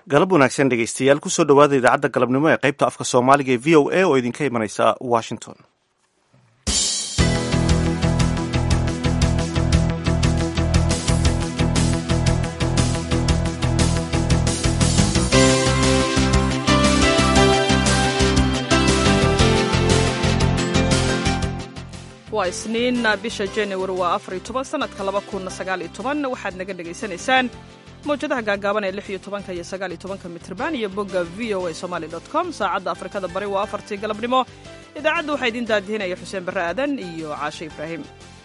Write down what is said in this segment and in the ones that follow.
galab wanaagsan dhegeystayaal kusoo dhowaada idaacadda galabnimo ee qaybta afka soomaaliga ee v o a oo idinka imanaysa washington waa isniin bisha januari waa afariyo toban sanadka laba kun sagaaliyo toban waxaad naga dhegaysanaysaan mawjadaha gaagaaban ee lix iyo tobanka iyo sagaaliyo tobanka mitrban iyo bogga v o a somaali dot com saacadda afrikada bari waa afartii galabnimo idaacadda waxaa idiin daadihinaya xuseen barre aadan iyo caashe ibraahim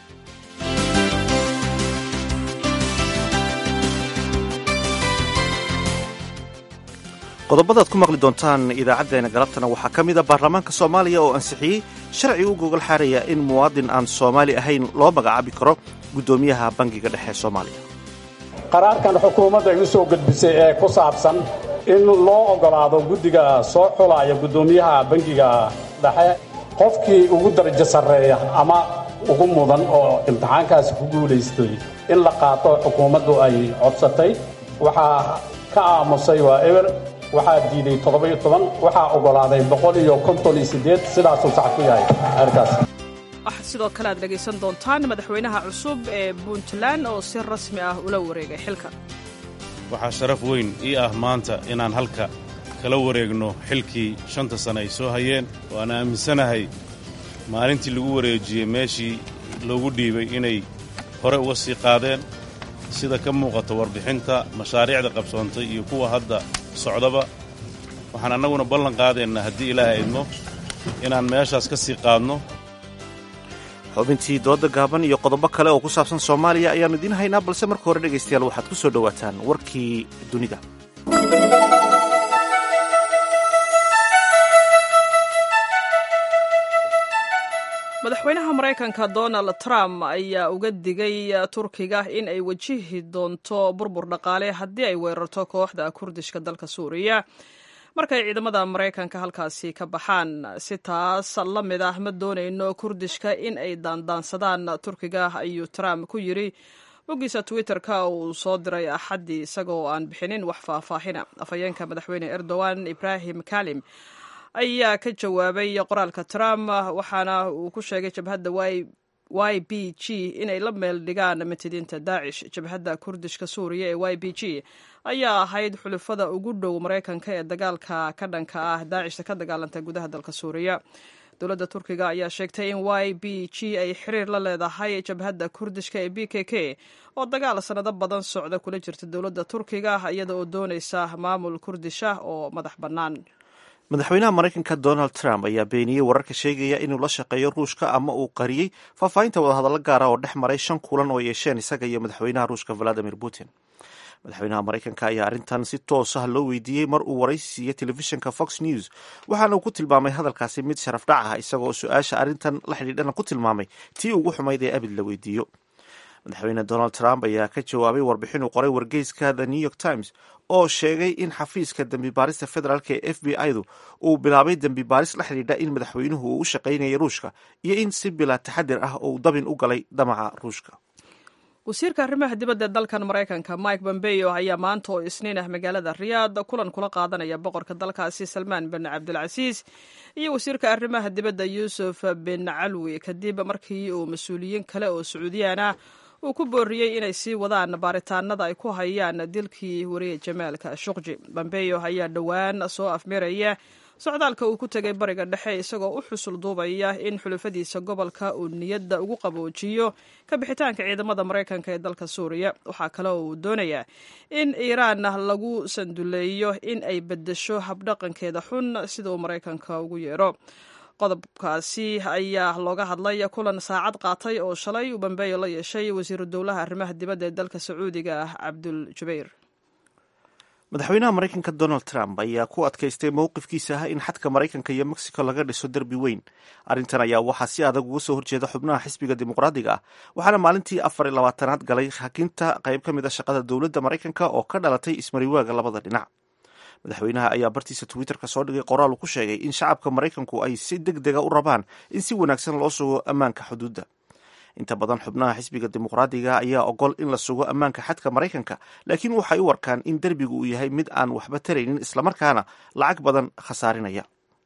qodobadaad ku maqli doontaan idaacaddeenna galabtana waxaa ka mid a baarlamaanka soomaaliya oo ansixiyey sharci u gogol xaaraya in muwaadin aan soomaali ahayn loo magacaabi karo guddoomiyaha bangiga dhexe soomaaliya qaraarkan xukuumadda igu soo gudbisay ee ku saabsan in loo oggolaado guddiga soo xulaya guddoomiyaha bangiga dhexe qofkii ugu darajo sarreeya ama ugu mudan oo imtixaankaasi ku guulaystay in la qaato xukuumaddu ay codsatay waxaa ka aamusay waa eber waxaa diiday toddoba-iyo toban waxaa oggolaaday boqol iyo konton iyo siddeed sidaasuu sax ku yahay arkaas waxaa sidoo kale aad dhegaysan doontaan madaxweynaha cusub ee puntland oo si rasmi ah ula wareegay xilka waxaa sharaf weyn ii ah maanta inaan halka kala wareegno xilkii shanta sane ay soo hayeen waana aaminsanahay maalintii lagu wareejiyey meeshii loogu dhiibay inay hore uga sii qaadeen sida ka muuqata warbixinta mashaariicda qabsoontay iyo kuwa hadda socdaba waxaan annaguna ballan qaadaynaa haddii ilaahay idmo inaan meeshaas ka sii qaadno xubintii dooda gaaban iyo qodobo kale oo ku saabsan soomaaliya ayaannu idiin haynaa balse marka hore dhegaystayaal waxaad ku soo dhowaataan warkii dunida madaxweynaha maraykanka donald trump ayaa uga digay turkiga in ay wajihi doonto burbur dhaqaale haddii ay weerarto kooxda kurdishka dalka suuriya markay ciidamada maraykanka halkaasi ka baxaan si taas la mid ah ma doonayno kurdishka in ay daandaansadaan turkiga ayuu trump ku yidri boggiisa twitter-ka uu soo diray axaddii isagoo aan bixinin wax faahfaahina afhayeenka madaxweyne erdogan ibrahim kalim ayaa ka jawaabay qoraalka trump waxaana uu ku sheegay jabhadda y b g inay la meel dhigaan matidiinta daacish jabhadda kurdishka suuriya ee y b g ayaa ahayd xulufada ugu dhow maraykanka ee dagaalka ka dhanka ah daacishta ka dagaalanta gudaha dalka suuriya dowladda turkiga ayaa sheegtay in y b g ay xiriir la leedahay jabhadda kurdishka ee b k k oo dagaal sannado badan socda kula jirta dowladda turkiga iyada oo doonaysa maamul kurdish ah oo madax bannaan madaxweynaha maraykanka donald trump ayaa beeniyey wararka sheegaya inuu la shaqeeyo ruushka ama uu qariyey faahfaahinta wadahadallo gaara oo dhex maray shan kulan oo yeesheen isaga iyo madaxweynaha ruushka valadimir putin madaxweynaha maraykanka ayaa arrintan si toos ah loo weydiiyey mar uu waraysi siiyey telefishinka fox news waxaana uu ku tilmaamay hadalkaasi mid sharaf dhac ah isagoo su-aasha arrintan la xidhiidhana ku tilmaamay tii ugu xumayd ee abid la weydiiyo madaxweyne donald trump ayaa ka jawaabay warbixin uu qoray wargeyska the new york times oo sheegay in xafiiska dembi baarista federaalk ee f b i-du uu bilaabay dembi baaris la xidhiidha in madaxweynuhu uu u shaqaynayay ruushka iyo in si bilaa taxadir ah uu dabin u galay damaca ruushka wasiirka arrimaha dibadda ee dalkan maraykanka mike pompeo ayaa maanta oo isniin ah magaalada riyaad kulan kula qaadanaya boqorka dalkaasi salmaan bin cabdilcasiis iyo wasiirka arrimaha dibadda yuusuf bin calwi kadib markii uu mas-uuliyiin kale oo sacuudiyaan ah uu ku booriyey inay sii wadaan baaritaanada ay ku hayaan dilkii wariye jamaalka shuqji bambeyo ayaa dhowaan soo afmiraya socdaalka uu ku tegay bariga dhexe isagoo u xusul duubaya in xulufadiisa gobolka uu niyadda ugu qaboojiyo ka bixitaanka ciidamada maraykanka ee dalka suuriya waxaa kale oo uu doonayaa in iiraan lagu sanduleeyo in ay beddesho habdhaqankeeda xun sida uu maraykanka ugu yeero qodobkaasi ayaa looga hadlay kulan saacad qaatay oo shalay uu bambeeyo la yeeshay wasiiru dowlaha arrimaha dibadda ee dalka sacuudiga ah cabdul jubayr madaxweynaha maraykanka donald trump ayaa ku adkaystay mowqifkiisa ah in xadka maraykanka iyo mexico laga dhiso derbi weyn arrintan ayaa waxaa si adag uga soo horjeeda xubnaha xisbiga dimuqraadiga ah waxaana maalintii afar iyo labaatanaad galay hakinta qayb ka mid a shaqada dowladda maraykanka oo ka dhalatay ismariwaaga labada dhinac madaxweynaha ayaa bartiisa twitterka soo dhigay qoraal uu ku sheegay in shacabka maraykanku ay si deg dega u rabaan in si wanaagsan loo sugo ammaanka xuduudda inta badan xubnaha xisbiga dimuqraadiga ayaa ogol in la sugo ammaanka xadka maraykanka laakiin waxay u arkaan in derbigu uu yahay mid aan waxba taraynin islamarkaana lacag badan khasaarinaya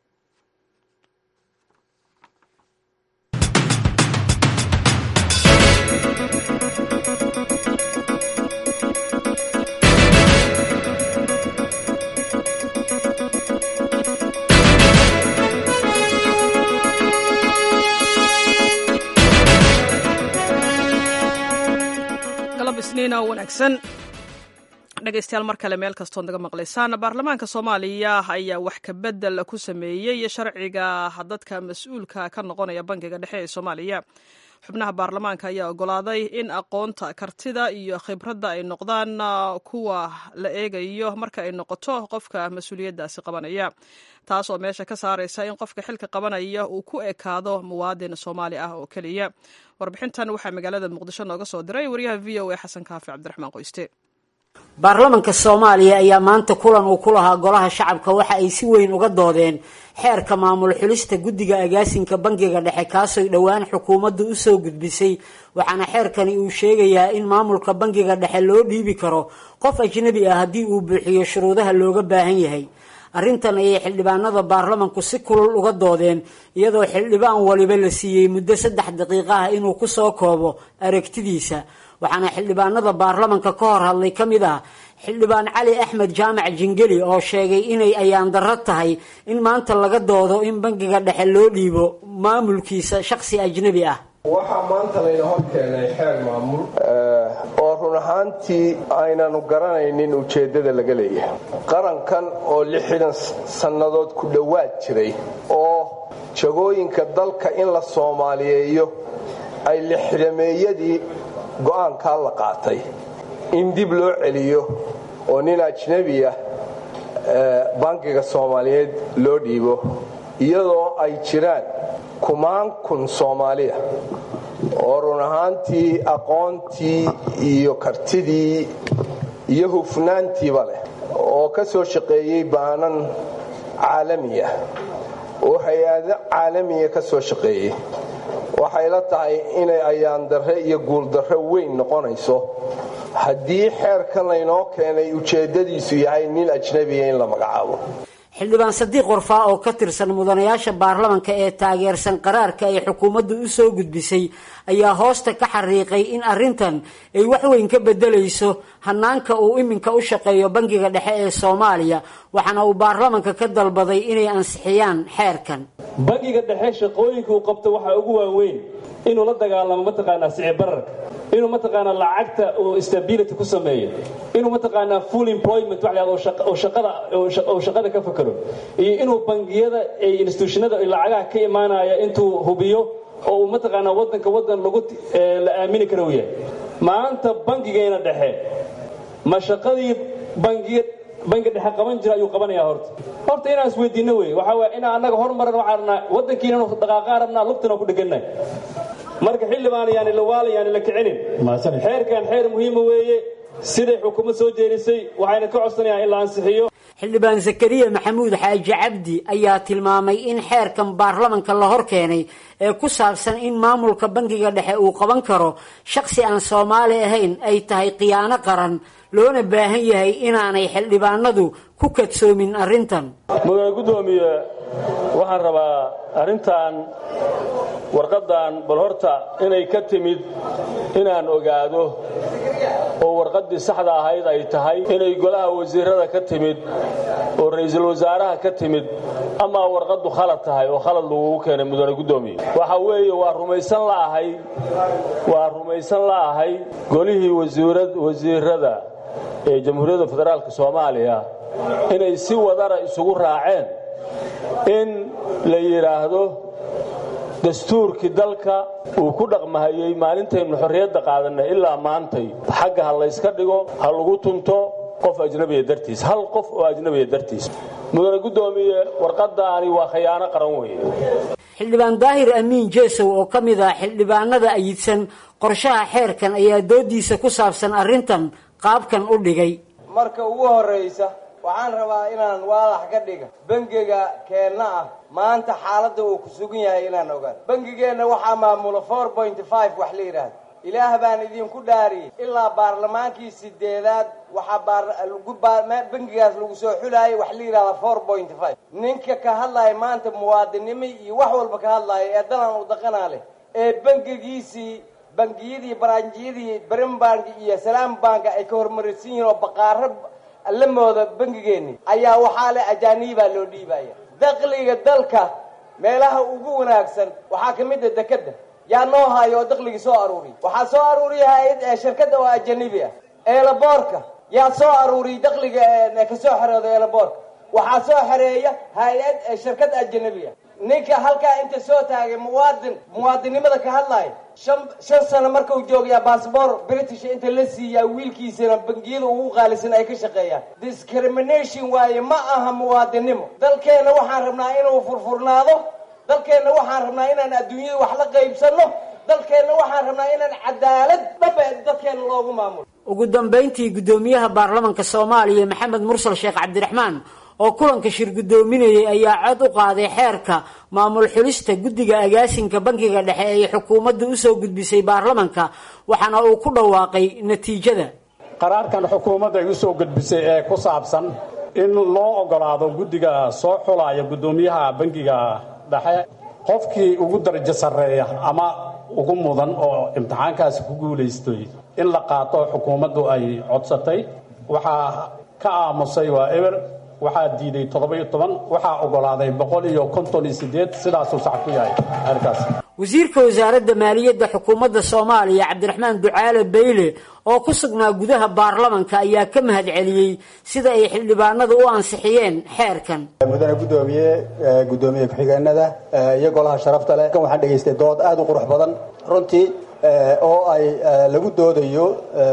isniina wanaagsan dhegaystayaal mar kale meel kastood naga maqlaysaan baarlamaanka soomaaliya ayaa wax kabedel ku sameeyey sharciga dadka mas-uulka ka noqonaya bankiga dhexe ee soomaaliya xubnaha baarlamaanka ayaa ogolaaday in aqoonta kartida iyo khibradda ay noqdaan kuwa la eegayo marka ay noqoto qofka mas-uuliyaddaasi qabanaya taas oo meesha ka saaraysa in qofka xilka qabanaya uu ku ekaado muwaadin soomaali ah oo keliya warbixintan waxaa magaalada muqdisho nooga soo diray wariyaha v o a xasan kaafi cabdiraxmaan qoyste baarlamanka soomaaliya ayaa maanta kulan uu ku lahaa golaha shacabka waxa ay si weyn uga doodeen xeerka maamul xulista guddiga agaasinka bankiga dhexe kaasoy dhowaan xukuumaddu usoo gudbisay waxaana xeerkani uu sheegayaa in maamulka bankiga dhexe loo dhiibi karo qof ajnabi ah haddii uu buuxiyo shuruudaha looga baahan yahay arrintan ayay xildhibaanada baarlamanku si kulul uga doodeen iyadoo xildhibaan waliba la siiyey muddo saddex daqiiqo ah inuu kusoo koobo aragtidiisa waxaana xildhibaanada baarlamanka ka hor hadlay ka mid ah xildhibaan cali axmed jaamac jingeli oo sheegay inay ayaan darro tahay in maanta laga doodo in bankiga dhexe loo dhiibo maamulkiisa shakhsi ajnabi ah waxaa maanta layna hor keenay xeer maamul oo run ahaantii aynanu garanaynin ujeeddada laga leeyahay qarankan oo lixdan sannadood ku dhowaad jiray oo jagooyinka dalka in la soomaaliyeeyo ay lixdameeyadii go'aankaa la qaatay in dib loo celiyo oo nin ajnebi ah bankiga soomaaliyeed loo dhiibo iyadoo ay jiraan kumaan kun soomaaliya oo run ahaantii aqoontii iyo kartidii iyo hufnaantiiba leh oo ka soo shaqeeyey baanan caalamiya oo hay-ado caalamiya ka soo shaqeeyey waxay la tahay inay ayaandarre iyo guuldarre weyn noqonayso haddii xeerkan laynoo keenay ujeeddadiisu yahay nin ajnabiya in la magacaabo xildhibaan sadiiq warfaa oo ka tirsan mudanayaasha baarlamanka ee taageersan qaraarka ay xukuumaddu u soo gudbisay ayaa hoosta ka xariiqay in arrintan ay wax weyn ka bedelayso hanaanka uu iminka u shaqeeyo bankiga dhexe ee soomaaliya waxaana uu baarlamanka ka dalbaday inay ansixiyaan xeerkan bankiga dhexe shaqooyinka uu qabto waxaa ugu waaweyn inuu la dagaalamo mataqaanaa sicibararka inuu mataqaanaa lacagta uu stability ku sameeyo inuu mataqaanaa full employment wax lahado oo shaqada oo shaqada ka fakero iyo inuu bangiyada ay institutionada ay lacagaha ka imaanaya intuu hubiyo oo uu mataqaanaa waddanka waddan lagu la aamini kara u yahay maanta bankigeena dhexe ma shaqadii bangiya banki dhexe qaban jira ayuu qabanayaa horta horta inaan isweydiinno wey waxaa waaya inaan annaga hormaran waxaan rabnaa waddankiina inu dhaqaaqaan rabnaa lugtana ku dhegannahay marka xildhibaan yaani la waala yaani la kicinin xeerkan xeer muhiima weeye siday xukuumad soo jeedisay waxayna ka codsanayaan in la ansixiyo xildhibaan zakariya maxamuud xaaji cabdi ayaa tilmaamay in xeerkan baarlamanka la hor keenay ee ku saabsan in maamulka bankiga dhexe uu qaban karo shakhsi aan soomaali ahayn ay tahay khiyaano qaran loona baahan yahay inaanay xildhibaanadu ku kadsoomin arrintan mudane guddoomiye waxaan rabaa arrintan warqaddan bal horta inay ka timid inaan ogaado oo warqaddii saxda ahayd ay tahay inay golaha wasiirada ka timid oo ra'iisul wasaaraha ka timid amaa warqaddu khalad tahay oo khalad lagugu keenay mudane guddoomiye waxa weeye waa rumaysan la'ahay waa rumaysan la'ahay golihii wasiirada ee jamhuuriyadda federaalka soomaaliya inay si wadara isugu raaceen in la yidhaahdo dastuurkii dalka uu ku dhaqmahayey maalintaynu xorriyadda qaadanay ilaa maantay xagga ha layska dhigo ha lagu tunto qof ajnabiya dartiis hal qof oo ajnabiya dartiis mudane guddoomiye warqadaani waa khayaano qaran weeye xildhibaan daahir amiin jeesow oo ka mid ah xildhibaanada ayidsan qorshaha xeerkan ayaa doodiisa ku saabsan arrintan qaabkan u dhigay marka ugu horraysa waxaan rabaa inaan waadax ka dhiga bangiga keenna ah maanta xaaladda uu ku sugan yahay inaan ogaano bangigeenna waxaa maamula four point five wax la yidhaahdo ilaah baan idinku dhaariyey ilaa baarlamaankii sideedaad waxaa bangigaas lagu soo xulaayay wax la yidhahda four point five ninka ka hadlaya maanta muwaadinimo iyo wax walba ka hadlaya ee dalan u daqanaa leh ee bangigiisii bangiyadii baraanjiyadii brimbank iyo salaam banka ay ka hormarisan yihiin oo baqaaro la mooda bangigeeni ayaa waxaa le ajaanibaa loo dhiibaya dakliga dalka meelaha ugu wanaagsan waxaa ka mid a dekeda yaa noo hayo oo dakligii soo aruuriya waxaa soo aruuriya hay-ad shirkadda oo ajanibi ah eelaboorka yaa soo aruuriya dakliga kasoo xerooda eelaboorka waxaa soo xereeya hay-ad shirkad ajanabi ah ninka halkaa inta soo taagay muwaadin muwaadinnimada ka hadlaya shan shan sano markau joogayaa bassbor british inta la siiyaa wiilkiisana bangiyada ugu qaalisan ay ka shaqeeyaan discrimination waaye ma aha muwaadinnimo dalkeenna waxaan rabnaa inuu furfurnaado dalkeenna waxaan rabnaa inaan adduunyada wax la qaybsanno dalkeenna waxaan rabnaa inaan cadaalad dhaba dadkeenna loogu maamulo ugu dambayntii guddoomiyaha baarlamanka soomaaliya maxamed mursal sheekh cabdiraxmaan oo kulanka shir guddoominayay ayaa cod u qaaday xeerka maamul xulista guddiga agaasinka bankiga dhexe ay xukuumadda usoo gudbisay baarlamanka waxaana uu ku dhawaaqay natiijada qaraarkan xukuumadda ay usoo gudbisay ee ku saabsan in loo ogolaado guddiga soo xulaya guddoomiyaha bankiga dhexe qofkii ugu darajo sarreeya ama ugu mudan oo imtixaankaasi ku guulaystay in la qaato xukuumaddu ay codsatay waxaa ka aamusay waa eber waxaa diiday toddoba-iyo toban waxaa ogolaaday boqol iyo konton iyo sideed sidaasuu sax ku yahay arkaas wasiirka wasaaradda maaliyadda xukuumadda soomaaliya cabdiraxmaan ducaale bayle oo ku sugnaa gudaha baarlamanka ayaa ka mahad celiyey sida ay xildhibaanada u ansixiyeen xeerkan mudane guddoomiye guddoomiye ku-xigeenada iyo golaha sharafta leh kan waxaan dhegaystay dood aada u qurux badan runtii oo ay lagu doodayo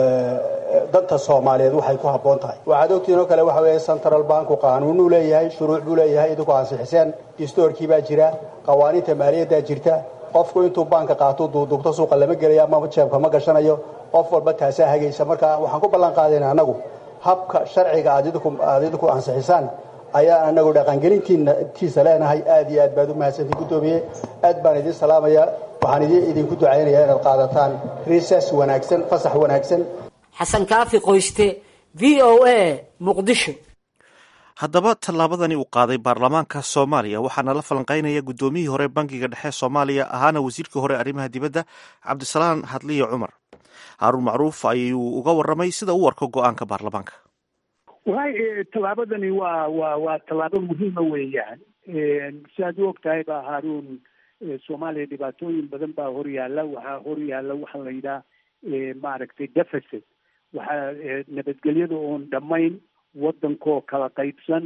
danta soomaaliyeed waxay ku habboon tahay waxaad ogtiin oo kale waxa weeye central banku qaanuunuu leeyahay shuruuc buu leeyahay idinku ansixiseen distoorkii baa jira qawaaniinta maaliyaddaa jirta qofku intuu baanka qaato duuduubto suuqa lama gelayo ama jeebka ma gashanayo qof walba taasaa hagaysa marka waxaan ku ballan qaadayna annagu habka sharciga aad idinku ansixisaan ayaan anagu dhaqangelintiisa leenahay aad iyo aad baad u mahadsantii guddoomiye aad baan idin salaamaya waxaan idinku ducaynayaa inaad qaadataan riisas wanaagsan fasax wanaagsan xasan kaafi qoyste v o a muqdisho haddaba tallaabadani uu qaaday baarlamaanka soomaaliya waxaana la falanqaynaya guddoomiyihii hore bankiga dhexe soomaaliya ahaana wasiirkii hore arrimaha dibadda cabdisalaan hadliyo cumar haaruun macruuf ayuu uga warramay sida u arko go-aanka baarlamaanka wallahi tallaabadani waa waa waa tallaabo muhiima weeyaan siaad u og tahay baa haaruun soomaaliya dhibaatooyin badan baa horyaala waxaa horyaala waxaa la yidhaha maaragtay deficit waxaa nabadgelyada oon dhammayn waddankoo kala qaybsan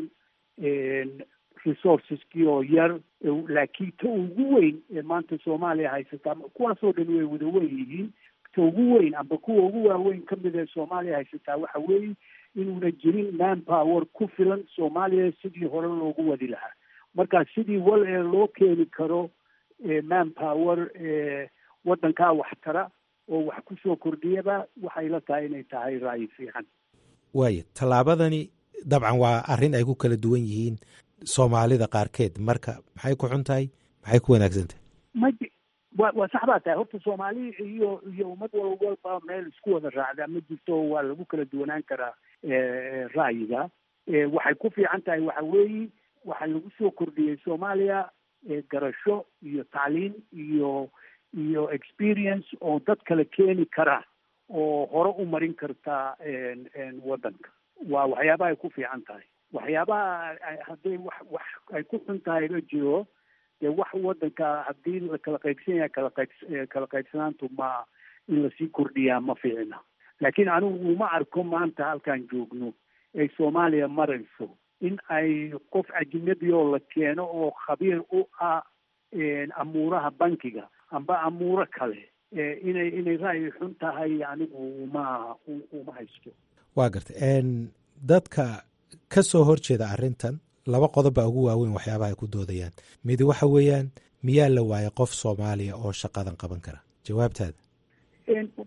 resourceskii oo yar laakiin ta ugu weyn ee maanta soomaaliya haysataa kuwaasoo dhan way wada wen yihiin ta ugu weyn amba kuwa ugu waaweyn ka mid ee soomaaliya haysataa waxa weeye inuuna jirin man power ku filan soomaaliya sidii hore loogu wadi lahaa marka sidii wal ee loo keeni karo man power waddankaa waxtara oo wax kusoo kordhiyaba waxay la tahay inay tahay ra'yi fiican waaya tallaabadani dabcan waa arrin ay ku kala duwan yihiin soomaalida qaarkeed marka maxay ku xun tahay maxay ku wanaagsan tahay ma wa waa sax baa tahay horta soomaali iyo iyo ummad wal walba meel isku wada raacdaa ma jirto waa lagu kala duwanaan karaa ra'yiga waxay ku fiican tahay waxa weeye waxaa lagu soo kordhiyey soomaaliya garasho iyo tacliin iyo iyo experience oo dad kale keeni kara oo hore u marin karta waddanka waa waxyaabaha ay ku fiican tahay waxyaabaha hadday wax wax ay ku xun tahay la jiro dee wax waddanka haddii la kala qaybsan yahay kala qayb kala qaybsanaantu ma in lasii kordhiyaa ma fiicna laakiin anigu uma arko maanta halkaan joogno ay soomaaliya marayso in ay qof ajnabi oo la keeno oo khabiir u ah amuuraha bankiga amba amuuro kale inay inay ra'yi xun tahay anigu uma uma haysto waa garta dadka ka soo horjeeda arrintan laba qodob baa ugu waaweyn waxyaabaha ay ku doodayaan mid waxa weeyaan miyaa la waayay qof soomaaliya oo shaqadan qaban kara jawaabtaada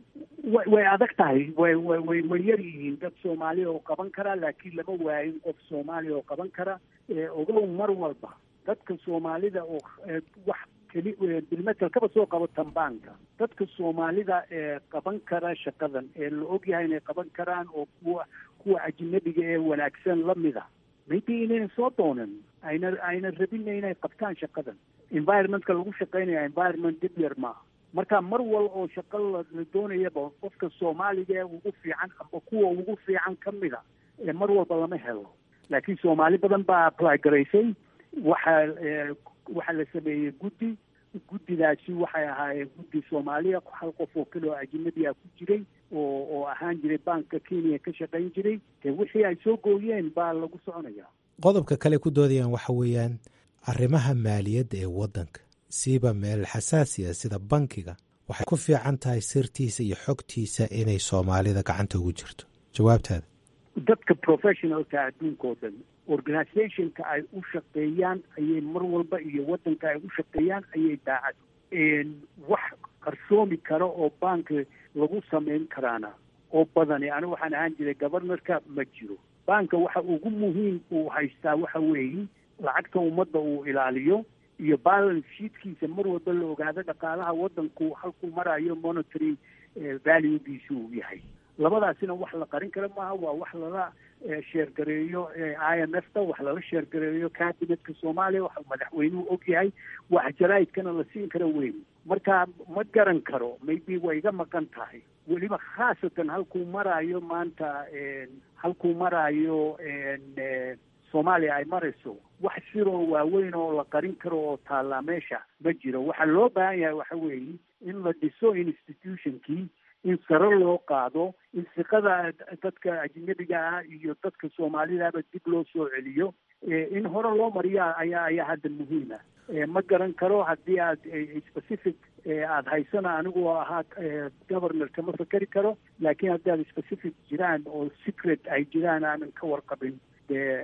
way way adag tahay way way way way yar yihiin dad soomaaliya oo qaban kara laakiin lama waayin qof soomaaliya oo qaban kara ogow mar walba dadka soomaalida oo wax keli bilmetel kaba soo qabo tambaanka dadka soomaalida ee qaban kara shaqadan ee la og yahay inay qaban karaan oo kuwa kuwa ajnabiga ee wanaagsan lamida maybe inayna soo doonan ayna ayna rabina inay qabtaan shaqadan environmentka lagu shaqaynaya environment dib yar maaha marka mar wal oo shaqo la doonayaba qofka soomaaliga ee ugu fiican amba kuwa ugu fiican ka mida ee mar walba lama helo laakiin soomaali badan baa apply garaysay waxaa waxaa la sameeyey guddi guddidaasi waxay ahaayeen guddi soomaaliya hal qof oo kale oo ajnabi ah ku jiray oo oo ahaan jiray banka kenya ka shaqayn jiray dee wixii ay soo gooyeen baa lagu soconaya qodobka kale ku doodayaan waxa weeyaan arrimaha maaliyadda ee waddanka siiba meel xasaasiya sida bankiga waxay ku fiican tahay sirtiisa iyo xogtiisa inay soomaalida gacanta ugu jirto jawaabtaada dadka professionalka adduunka oo dhan organizationka ay u shaqeeyaan ayay mar walba iyo waddanka ay u shaqeeyaan ayay daacad wax qarsoomi kara oo bank lagu samayn karaana oo badani anigu waxaan ahaan jiray governorka ma jiro banka waxa ugu muhiim uu haystaa waxa weeye lacagta ummadda uu ilaaliyo iyo balance sheetkiisa mar walba la ogaado dhaqaalaha waddanku halkuu marayo monitory valuegiisu uu yahay labadaasina wax la qarin kara maaha waa wax lala sheergareeyo i m f ta wax lala sheergareeyo cabinetka soomaaliya wax madaxweynuhu og yahay wax jaraa'idkana la siin kara weyn marka ma garan karo maybe way iga maqan tahay weliba khaasatan halkuu maraayo maanta halkuu maraayo soomaaliya ay marayso wax siroo waaweyn oo la qarin karo oo taallaa meesha ma jiro waxaa loo baahan yahay waxa weeye in la dhiso institutionkii in sare loo qaado in siqada dadka ajnabiga ah iyo dadka soomaalidaaba dib loo soo celiyo in hore loo mariya ayaa ayaa hadda muhiima ma garan karo haddii aad specific aada haysana anigu ahaa governor kama fakeri karo laakiin haddii aad specific jiraan oo secret ay jiraan aanan ka warqabin dee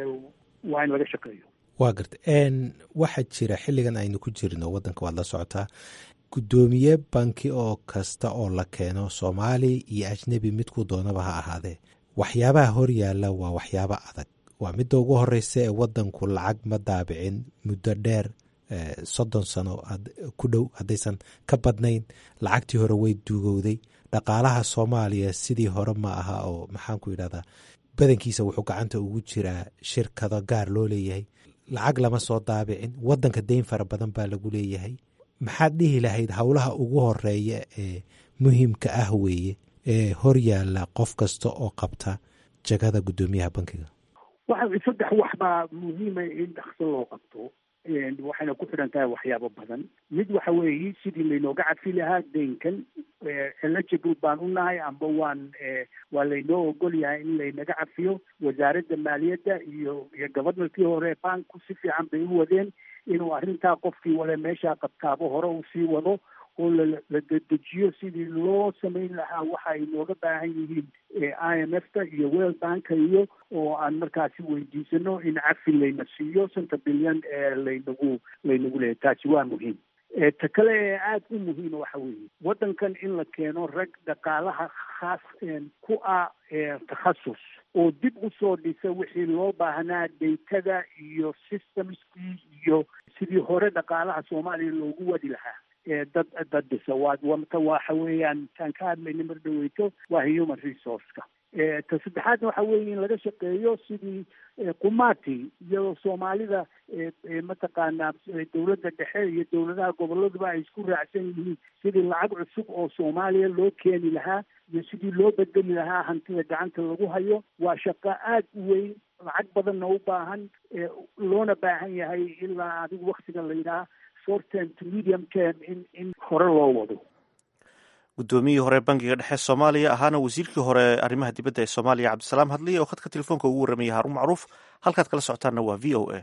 waa in laga shaqeeyo waa garta waxaa jira xilligan aynu ku jirno waddanka waad la socotaa guddoomiye banki oo kasta oo la keeno soomaali iyo ajnebi midkuu doonaba ha ahaadee waxyaabaha hor yaalla waa waxyaabo adag waa midda ugu horeysa ee waddanku lacag ma daabicin muddo dheer soddon sano ku dhow haddaysan ka badnayn lacagtii hore way duugowday dhaqaalaha soomaaliya sidii hore ma aha oo maxaanku yidhahdaa badankiisa wuxuu gacanta ugu jiraa shirkado gaar loo leeyahay lacag lama soo daabicin waddanka deyn fara badan baa lagu leeyahay maxaad dhihi lahayd howlaha ugu horeeya ee muhiimka ah weeye ee hor yaalla qof kasta oo qabta jagada guddoomiyaha bankiga waxa saddex wax baa muhiima in dhakso loo qabto waxayna ku xidhan tahay waxyaabo badan mid waxa weeye sidii laynooga cadfi lahaa deynkan eligible baan u nahay amba waan waa laynoo ogol yahay in laynaga cafiyo wasaaradda maaliyadda iyo iyo governorkii hore banku si fiican bay u wadeen inuu arrintaa qofkii wale meeshaa qabtaabo hore uu sii wado oo la dedejiyo sidii loo samayn lahaa waxa ay nooga baahan yihiin i m f ta iyo world banka iyo oo aan markaasi weydiisano in cafi layna siiyo shanta bilyan ee laynagu laynagu leeyahy taasi waa muhiim ta kale ee aada u muhiima waxa weeye waddankan in la keeno rag dhaqaalaha khaas ku ah takhasus oo dib usoo dhisa wixii loo baahnaa daytada iyo systemskii iyo sidii hore dhaqaalaha soomaaliya loogu wadi lahaa dad dad dhisa waa wata waxa weeyaan taan ka hadlayna mar dhaweyto waa human resourceka ta saddexaadna waxa weeye in laga shaqeeyo sidii kumati iyadoo soomaalida mataqaanaa dowladda dhexe iyo dowladaha goboladuba ay isku raacsan yihiin sidii lacag cusub oo soomaaliya loo keeni lahaa iyo sidii loo bedeli lahaa hantida gacanta lagu hayo waa shaqo aada u weyn lacag badanna u baahan loona baahan yahay ilaa adigu waktiga la yidhaha short term to medium term in in hore loo wado guddoomiyihii hore bankiga dhexe soomaaliya ahaana wasiirkii hore arrimaha dibadda ee soomaaliya cabdisalaam hadliya oo khadka telefoonka ugu warramayay haarun macruuf halkaad kala socotaanna waa v o a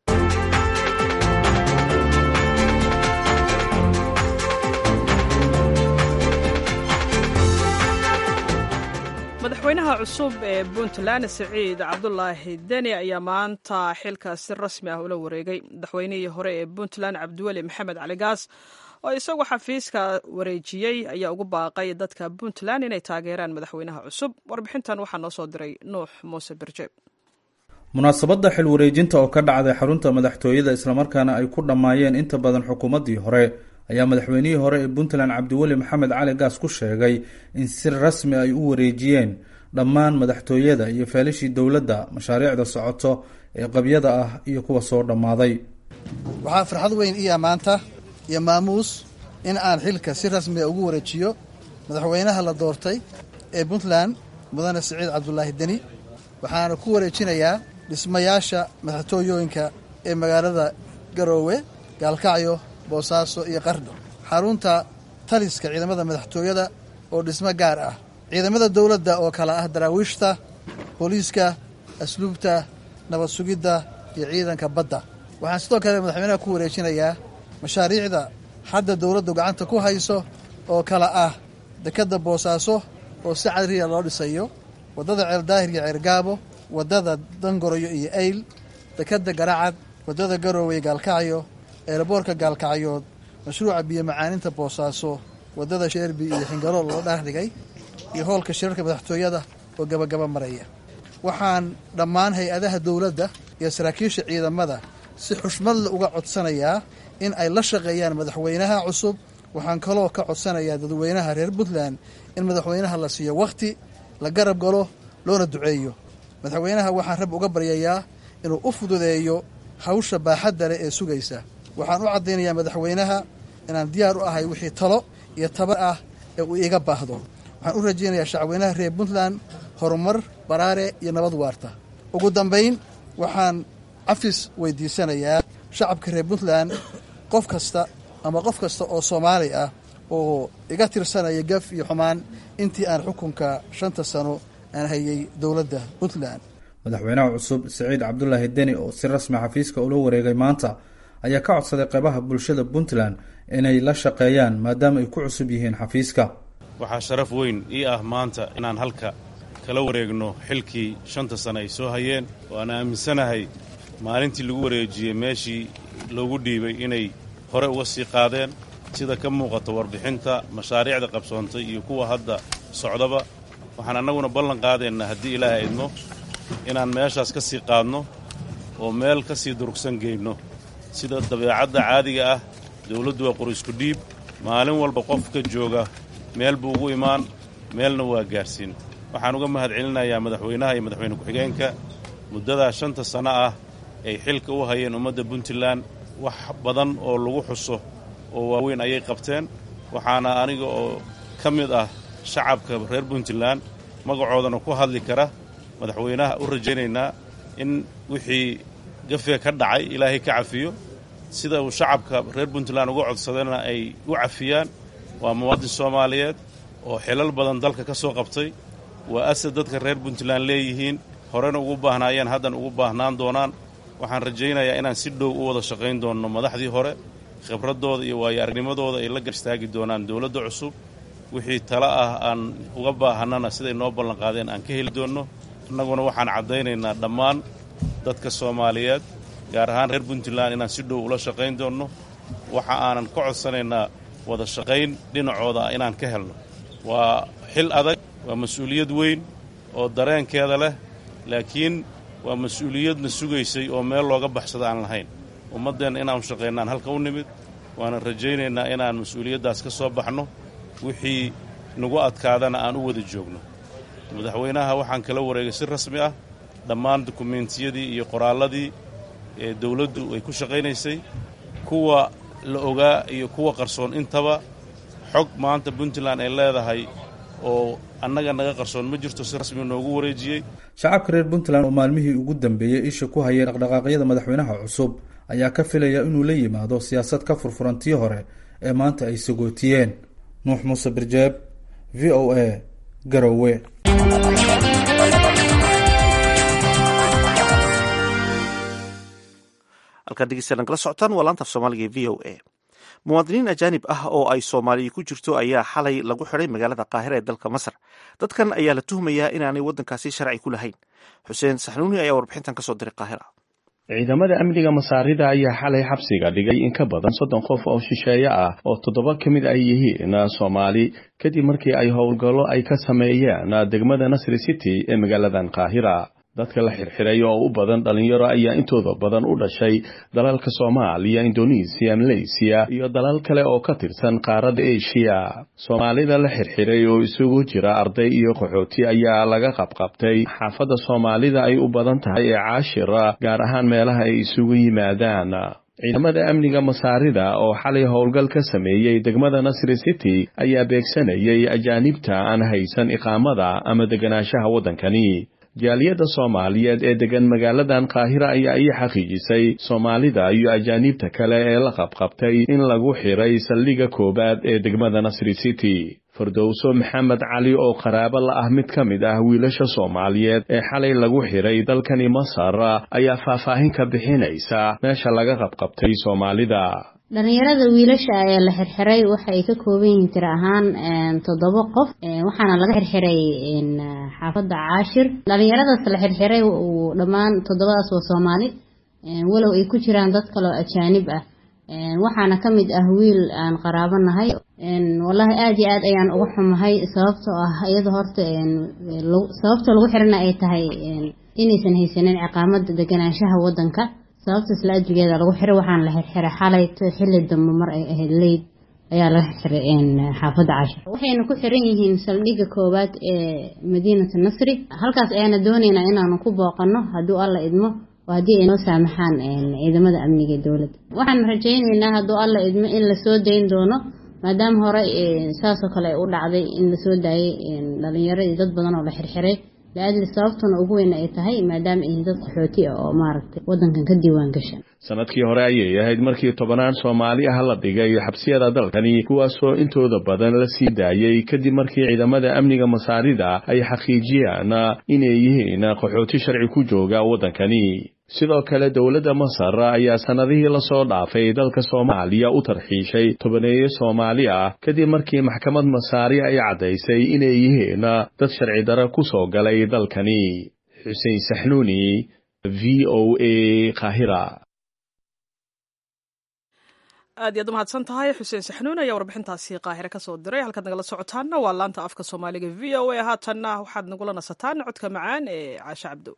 madaxweynaha cusub ee puntland siciid cabdulaahi deni ayaa maanta xilkaas si rasmi ah ula wareegay madaxweynihii hore ee puntland cabdiweli maxamed cali gaas oo isagu xafiiska wareejiyey ayaa ugu baaqay dadka puntland inay taageeraan madaxweynaha cusub warbixintan waxaa noo soo diray nuux muuse birjeeb munaasabadda xil wareejinta oo ka dhacday xarunta madaxtooyada islamarkaana ay ku dhammaayeen inta badan xukuumaddii hore ayaa madaxweynihii hore ee puntland cabdiweli maxamed cali gaas ku sheegay in si rasmi ay u wareejiyeen dhammaan madaxtooyada iyo feelishii dowladda mashaariicda socoto ee qabyada ah iyo kuwa soo dhammaaday waxaa farxad weyn iya maanta iyo maamuus in aan xilka si rasmiga ugu wareejiyo madaxweynaha la doortay ee puntland mudane siciid cabdulaahi deni waxaana ku wareejinayaa dhismayaasha madaxtooyooyinka ee magaalada garoowe gaalkacyo boosaaso iyo qardho xarunta taliska ciidamada madaxtooyada oo dhismo gaar ah ciidamada dowladda oo kale ah daraawiishta booliiska asluubta nabad sugidda iyo ciidanka badda waxaan sidoo kale madaxweynaha ku wareejinayaa mashaariicda hadda dowladdu gacanta ku hayso oo kale ah dekedda boosaaso oo si cadriya loo dhisayo waddada ceeldaahir iyo ceergaabo waddada dangoroyo iyo eyl dekedda garacad waddada garoowey gaalkacyo eeraboorka gaalkacyood mashruuca biyo macaaninta boosaaso waddada sheerbi iyo xingalool loo dhaardhigay iyo hoolka shirarka madaxtooyada oo gabagaba maraya waxaan dhammaan hay-adaha dowladda iyo saraakiisha ciidamada si xushmadle uga codsanayaa in ay la shaqeeyaan madaxweynaha cusub waxaan kaloo ka codsanayaa dadweynaha reer puntland in madaxweynaha la siiyo wakhti la garab galo loona duceeyo madaxweynaha waxaan rab uga baryayaa inuu u fududeeyo hawsha baaxadda leh ee sugaysa waxaan u caddaynayaa madaxweynaha inaan diyaar u ahay wixii talo iyo tabar ah ee uu iiga baahdo waxaan u rajaynayaa shacweynaha reer puntland horumar baraare iyo nabad waarta ugu dambayn waxaan cafis weydiisanayaa shacabka reer puntland qof kasta ama qof kasta oo soomaali ah oo iga tirsanaya gaf iyo xumaan intii aan xukunka shanta sano aan hayay dowladda puntland madaxweynaha cusub siciid cabdulaahi deni oo si rasmi xafiiska ula wareegay maanta ayaa ka codsaday qaybaha bulshada puntland inay la shaqeeyaan maadaama ay ku cusub yihiin xafiiska waxaa sharaf weyn ii ah maanta inaan halka kala wareegno xilkii shanta sane ay soo hayeen oo aan aaminsanahay maalintii lagu wareejiyey meeshii loogu dhiibay inay hore uga sii qaadeen sida ka muuqata warbixinta mashaariicda qabsoontay iyo kuwa hadda socdaba waxaan annaguna ballan qaadaynaa haddii ilaahay idmo inaan meeshaas ka sii qaadno oo meel ka sii durugsan geynno sida dabeecadda caadiga ah dawladdu waa qorisku dhiib maalin walba qofka jooga meel buu ugu imaan meelna waa gaadhsiin waxaan uga mahad celinayaa madaxweynaha iyo madaxweyne ku-xigeenka muddadaa shanta sanno ah ay xilka u hayeen ummadda puntland wax badan oo lagu xuso oo waaweyn ayay qabteen waxaana aniga oo ka mid ah shacabka reer puntland magacoodana ku hadli kara madaxweynaha u rajaynaynaa in wixii gafee ka dhacay ilaahay ka cafiyo sida uu shacabka reer puntland uga codsadayna ay u cafiyaan waa muwaadin soomaaliyeed oo xilal badan dalka ka soo qabtay waa asad dadka reer puntland leeyihiin horena ugu baahnaayeen haddana ugu baahnaan doonaan waxaan rajaynayaa inaan si dhow u wada shaqayn doonno madaxdii hore khibraddooda iyo waayo aragnimadooda ay la garstaagi doonaan dowladda cusub wixii tala ah aan uga baahannana siday noo ballanqaadeen aan ka heli doonno innaguna waxaan caddaynaynaa dhammaan dadka soomaaliyeed gaar ahaan reer puntland inaan si dhow ula shaqayn doonno waxa aanan ka codsanaynaa wada shaqayn dhinacooda ah inaan ka helno waa xil adag waa mas-uuliyad weyn oo dareenkeeda leh laakiin waa mas-uuliyadna sugaysay oo meel looga baxsada aan lahayn ummaddeenna inaanu shaqaynaan halka u nimid waanan rajaynaynaa inaan mas-uuliyaddaas ka soo baxno wixii nagu adkaadana aan u wada joogno madaxweynaha waxaan kala wareegay si rasmi ah dhammaan dukumeentiyadii iyo qoraalladii ee dawladdu ay ku shaqaynaysay kuwa la ogaa iyo kuwa qarsoon intaba xog maanta puntland ay leedahay oo annaga naga qarsoon ma jirto si rasmi noogu wareejiyey shacabka reer puntland oo maalmihii ugu dambeeyey isha ku hayay dhaqdhaqaaqyada madaxweynaha cusub ayaa ka filaya inuu la yimaado siyaasad ka furfuran tii hore ee maanta ay sagootiyeen nuux muuse birjeeb v o a garowe halkaad dhegeystayaal nagala socotaan waa laanta af soomaaliga e v o a muwaadiniin ajaanib ah oo ay soomaaliya ku jirto ayaa xalay lagu xidhay magaalada qaahira ee dalka masar dadkan ayaa la tuhmayaa inaanay waddankaasi sharci ku lahayn xuseen saxnuuni ayaa warbixintan ka soo diray qaahira ciidamada amniga masaarida ayaa xalay xabsiga dhigay in ka badan soddon qof oo shisheeye ah oo toddoba ka mid ay yihiin soomaali kadib markii ay howlgallo ay ka sameeyeen degmada nasri city ee magaaladan qaahira dadka la xirxiray oo u badan dhalinyaro ayaa intooda badan u dhashay dalalka soomaaliya indonesiya maleysiya iyo dalal kale oo ka tirsan qaaradda eshiya soomaalida la xirxiray oo isugu jira arday iyo qaxooti ayaa laga qabqabtay xaafadda soomaalida ay u badan tahay ee caashira gaar ahaan meelaha ay isugu yimaadaan ciidamada amniga masaarida oo xalay howlgal ka sameeyey degmada nasri city ayaa beegsanayay ajaanibta aan haysan iqaamada ama deganaanshaha waddankani jaaliyadda soomaaliyeed ee degan magaaladan qaahira ayaa ii xaqiijisay soomaalida iyo ajaaniibta kale ee la qabqabtay in lagu xiray saldhigga koowaad ee degmada nasri city fardowso maxamed cali oo qaraabo la ah mid ka mid ah wiilasha soomaaliyeed ee xalay lagu xiray dalkani masar ayaa faahfaahin ka bixinaysa meesha laga qabqabtay soomaalida dhalinyarada wiilasha ee la xirxiray waxa ay ka kooban yihiin tir ahaan toddoba qof waxaana laga xirxiray xaafadda caashir dhalinyaradaas la xirxiray dhammaan toddobadaas waa soomaali walow ay ku jiraan dad kaloo ajaanib ah waxaana ka mid ah wiil aan qaraabo nahay wallaahi aada iyo aad ayaan uga xumahay sababtoo ah iyada horta sababta lagu xirana ay tahay inaysan haysanin ciqaamada deganaanshaha wadanka sababta isla ajrigeeda lagu xiray waxaana la xirxiray xalay xilli dambe mar ay ahayd leyd ayaa laga xirxiray xaafadda cashir waxayna ku xiran yihiin saldhigga koowaad ee madiinata nasri halkaas ayaana doonaynaa inaanu ku booqano hadduu alla idmo oo haddii ay noo saamaxaan ciidamada amniga ee dowladda waxaan rajaynaynaa hadduu alla idmo in lasoo dayn doono maadaama hore saasoo kale u dhacday in lasoo daayay dhalinyaro iyo dad badan oo la xirxiray la-adli sababtuna ugu weyn ay tahay maadaama ay dad qaxooti ah oo maaragtay waddankan ka diiwaan gashan sanadkii hore ayay ahayd markii tobanaan soomaali ah la dhigay xabsiyada dalkani kuwaasoo intooda badan la sii daayey kadib markii ciidamada amniga masaarida ay xaqiijiyaan inay yihiin qaxooti sharci ku jooga waddankani sidoo kale dowladda masar ayaa sannadihii lasoo dhaafay dalka soomaaliya u tarxiishay tobaneeye soomaali ah kadib markii maxkamad masaari ay caddaysay inay yihiin dad sharci dare ku soo galay dalkani xuseen saxnuuni v o a kahira aad iyaad umahadsan tahay xuseen saxnuun ayaa warbixintaasi qaahire ka soo diray halkaad nagala socotaanna waa laanta afka soomaaliga v o a haatanna waxaad nagula nasataan codka macaan ee caashe cabdo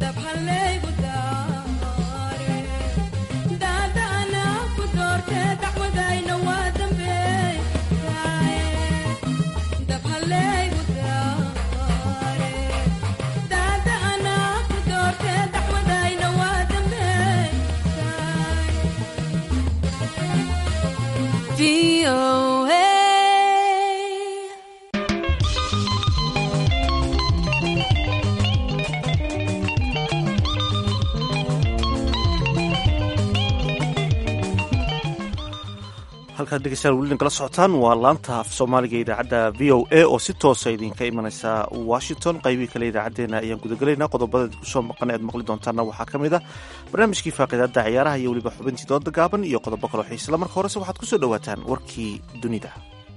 halkaad dhegeystayaal weli nagala socotaan waa laanta af soomaaliga idaacadda v o a oo si toosa idinka imanaysa washington qaybihii kale idaacaddeenna ayaan gudagelaynaa qodobada kusoo maqan ead maqli doontaana waxaa ka mid ah barnaamijkii faaqidaadda ciyaaraha iyo weliba xubintii dooda gaaban iyo qodobo kaloo xiisla marka horese waxaad kusoo dhowaataan warkii dunida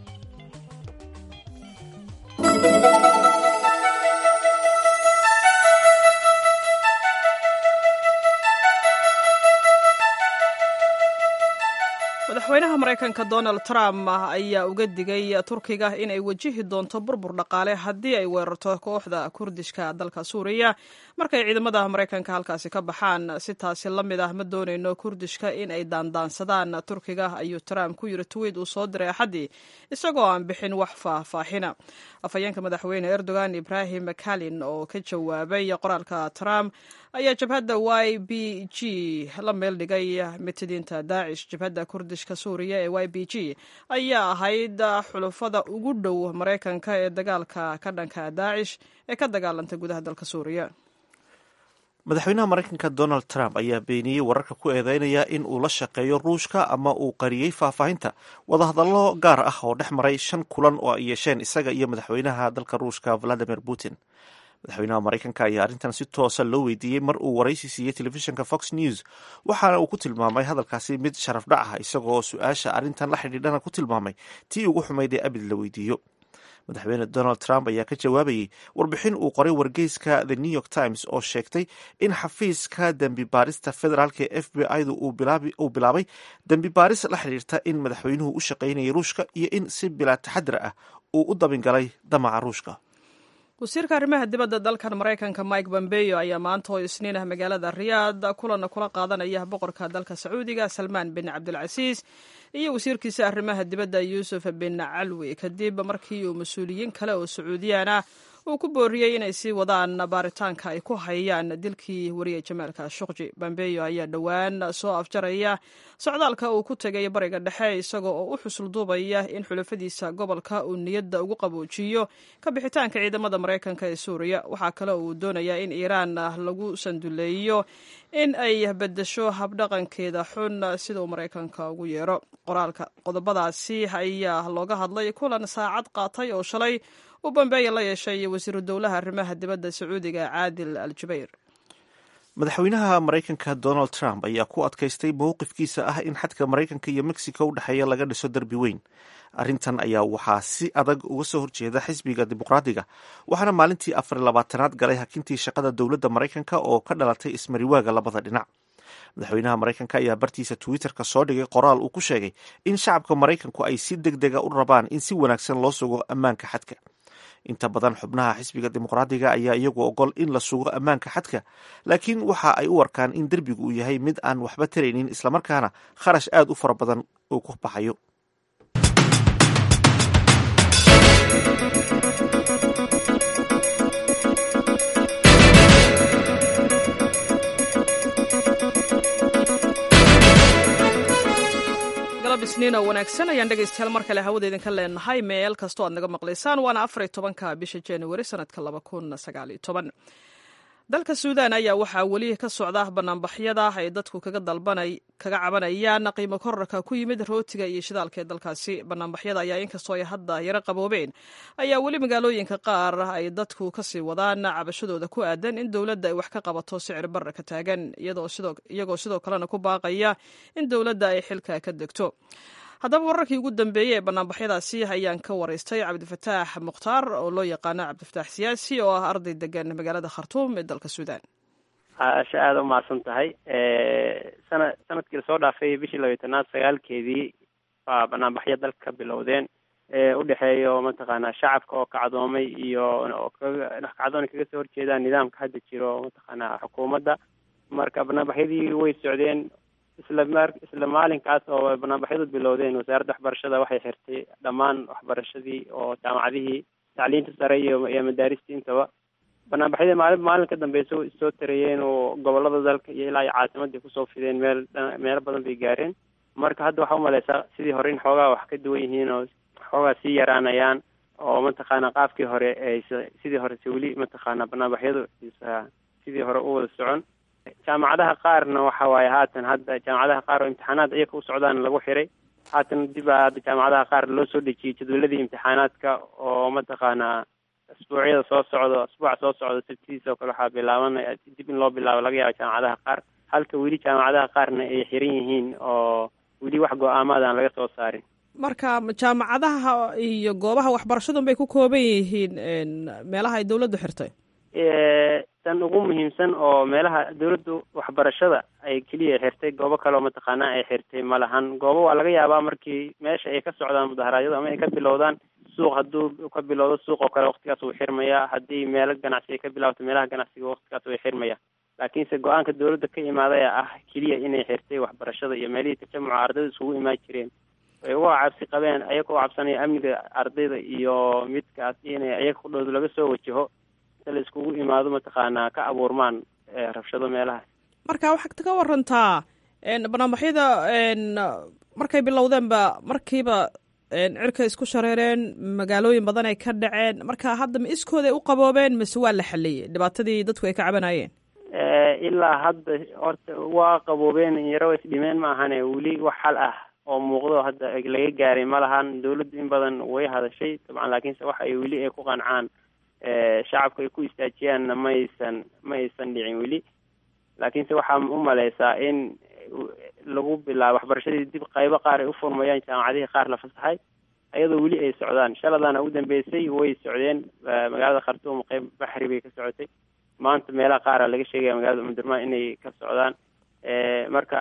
madaxweynaha maraykanka donald trump ayaa uga digay turkiga inay wajihi doonto burbur dhaqaale haddii ay weerarto kooxda kurdishka dalka suuriya markay ciidamada maraykanka halkaasi ka baxaan si taasi la mid ah ma doonayno kurdishka in ay daandaansadaan turkiga ayuu trump ku yiri twiid uu soo diray axaddii isagoo aan bixin wax faahfaahina afhayeenka madaxweyne erdogan ibrahim kalin oo ka jawaabay qoraalka trump ayaa jabhadda y b g la meel dhigay mitidiinta daacish jabhadda kurdishka suuriya ee y b g ayaa ahayd xulufada ugu dhow maraykanka ee dagaalka ka dhanka daacish ee ka dagaalanta gudaha dalka suuriya madaxweynaha maraykanka donald trump ayaa beeniyey wararka ku eedeynaya in uu la shaqeeyo ruushka ama uu qariyey faahfaahinta wadahadallo gaar ah oo dhex maray shan kulan oo ay yeesheen isaga iyo madaxweynaha dalka ruushka valadimir putin madaxweynaha maraykanka ayaa arrintan si toosa loo weydiiyey mar uu waraysi siiyey telefishinka fox news waxaana uu ku tilmaamay hadalkaasi mid sharaf dhac ah isagoo su-aasha arrintan la xidhiidhana ku tilmaamay tii ugu xumayd ee abid la weydiiyo madaxweyne donald trump ayaa ka jawaabayey warbixin uu qoray wargeyska the new york times oo sheegtay in xafiiska dembi baarista federaalka ee f b i-du uu bilaabay dembi baaris la xidhiirta in madaxweynuhu u shaqaynayay ruushka iyo in si bilaa taxadir ah uu u dabingalay damaca ruushka wasiirka arrimaha dibadda dalkan maraykanka mike bombeyo ayaa maanta oo isniin ah magaalada riyaad kulanna kula qaadanaya boqorka dalka sacuudiga salmaan bin cabdilcasiis iyo wasiirkiisa arrimaha dibadda yuusuf bin calwi kadib markii uu mas-uuliyiin kale oo sacuudiyaan ah uu ku booriyey inay sii wadaan baaritaanka ay ku hayaan dilkii wariye jamaalka shuqji bambeyo ayaa dhowaan soo afjaraya socdaalka uu ku tegay bariga dhexe isagoo oo u xusulduubaya in xulafadiisa gobolka uu niyadda ugu qaboojiyo ka bixitaanka ciidamada maraykanka ee suuriya waxaa kale uu doonayaa in iiraan lagu sanduleeyo in ay bedesho habdhaqankeeda xun sida uu maraykanka ugu yeero qoraalka qodobadaasi ayaa looga hadlay kulan saacad qaatay oo shalay uu bambeeya la yeeshay wasiiru dowlaha arrimaha dibadda sacuudiga caadil al jubayr madaxweynaha maraykanka donald trump ayaa ku adkaystay mowqifkiisa ah in xadka maraykanka iyo mexico u dhexeeya laga dhiso derbi weyn arrintan ayaa waxaa si adag uga soo horjeeda xisbiga dimuqraadiga waxaana maalintii afar labaatanaad galay hakintii shaqada dowladda maraykanka oo ka dhalatay ismariwaaga labada dhinac madaxweynaha maraykanka ayaa bartiisa twitterka soo dhigay qoraal uu ku sheegay in shacabka maraykanku ay si deg dega u rabaan in si wanaagsan loo sugo ammaanka xadka inta badan xubnaha xisbiga dimuqraadiga ayaa iyagu ogol in la sugo ammaanka xadka laakiin waxa ay u arkaan in derbigu uu yahay mid aan waxba taraynin islamarkaana kharash aad u fara badan uu ku baxayo isniin oo wanaagsan ayaan dhegaystayaal mar kale hawada idinka leenahay meel kastoo aad naga maqlaysaan waana afar iyo tobanka bisha januari sanadka laba kun sagaal iyo toban dalka suudan ayaa waxaa weli ka socda banaanbaxyada ay dadku kaga dalbanay kaga cabanayaan qiimo korarka ku yimid rootiga iyo shidaalka ee dalkaasi banaanbaxyada ayaa inkastoo ay hadda yaro qaboobeen ayaa weli magaalooyinka qaar ay dadku kasii wadaan cabashadooda ku aadan in dowladda ay wax ka qabato sicir barra ka taagan iyagoo sidoo kalena ku baaqaya in dowladda ay xilka ka degto haddaba wararkii ugu dambeeyey ee banaanbaxyadaasi ayaan ka waraystay cabdifataax mukhtaar oo loo yaqaano cabdifataax siyaasi oo ah arday degan magaalada khartuum ee dalka suudan asha aada u mahadsan tahay sana sanadkii lasoo dhaafay bishii labayo tanaad sagaalkeedii baa banaanbaxyo dalka ka bilowdeen u dhexeeyo mataqaanaa shacabka oo kacdoomay iyo oo kaga kacdoon kaga soo horjeedaan nidaamka hadda jiro mataqaanaa xukuumadda marka banaanbaxyadii way socdeen isla mar isla maalinkaas oo banaanbaxyadu bilowdeen wasaaradda waxbarashada waxay xirtay dhammaan waxbarashadii oo jaamacadihii tacliinta sare iyo iyo madaaristii intaba banaanbaxyadii maalin maalin ka dambeysa way soo tarayeen oo gobolada dalka iyo ilaa iyo caasimadii kusoo fideen meel meelo badan bay gaareen marka hadda waxaa umaleysaa sidii hore in xoogaa wax ka duwan yihiin oo xoogaa sii yaraanayaan oo mataqaana qaabkii hore aysa sidii horese weli mataqaana banaanbaxyadu isa sidii hore u wada socon jaamacadaha qaarna waxa waaye haatan hadda jaamacadaha qaar oo imtixaanaad iyaka u socdaan lagu xiray haatan dib a hadda jaamacadaha qaar loo soo dejiyey jadwaladii imtixaanaadka oo mataqaanaa asbuucyada soo socdo asbuuca soo socdo sabtidiisa oo kale waxaa bilaabanaya dib in loo bilaabo laga yaabo jaamacadaha qaar halka weli jaamacadaha qaarna ay xiran yihiin oo weli wax go-aamaad aan laga soo saarin marka jaamacadaha iyo goobaha waxbarashadun bay ku kooban yihiin meelaha ay dawladdu xirtay tan ugu muhiimsan oo meelaha dawladdu waxbarashada ay keliya xirtay goobo kale oo mataqaanaa ay xirtay ma lahan goobo waa laga yaabaa markii meesha ay ka socdaan mudaharaadyadu ama ay ka bilowdaan suuq hadduu ka bilowdo suuq oo kale waktigaas wuu xirmaya haddii meelo ganacsi ay ka bilaabato meelaha ganacsiga waktigaas way xirmaya laakiinse go-aanka dawladda ka imaaday ah keliya inay xirtay waxbarashada iyo meelihii tajamuca ardayda isugu imaan jireen ay uga cabsi qabeen ayaga u cabsanaya amniga ardayda iyo midkaas inay ayaga kudhoodu laga soo wajaho inta la iskugu imaado mataqaanaa ka abuurmaan rabshado meelahaas marka waxaad ka warantaa banaanbaxyada markay bilowdeenba markiiba cirka isku shareereen magaalooyin badan ay ka dhaceen marka hadda ma iskooday u qaboobeen mise waa la xaliyey dhibaatadii dadku ay ka cabanayeen ilaa hadda horta waa qaboobeen yaro isdhimeen ma ahane weli wax xal ah oo muuqdo hadda laga gaaray ma lahan dawladdu in badan way hadashay dabcan laakiinse waxa ay weli ay ku qancaan shacabku ay ku istaajiyaanna ma aysan ma aysan dhicin weli laakiinse waxaa u maleysaa in lagu bilaabo waxbarashadii dib qaybo qaar ay u furmayaan jaamacadihii qaar la fasaxay ayadoo weli ay socdaan shaladana ugu dambeysay way socdeen magaalada khartuum qeyb baxri bay ka socotay maanta meelaha qaara laga sheegaya magaalada umdurmaan inay ka socdaan marka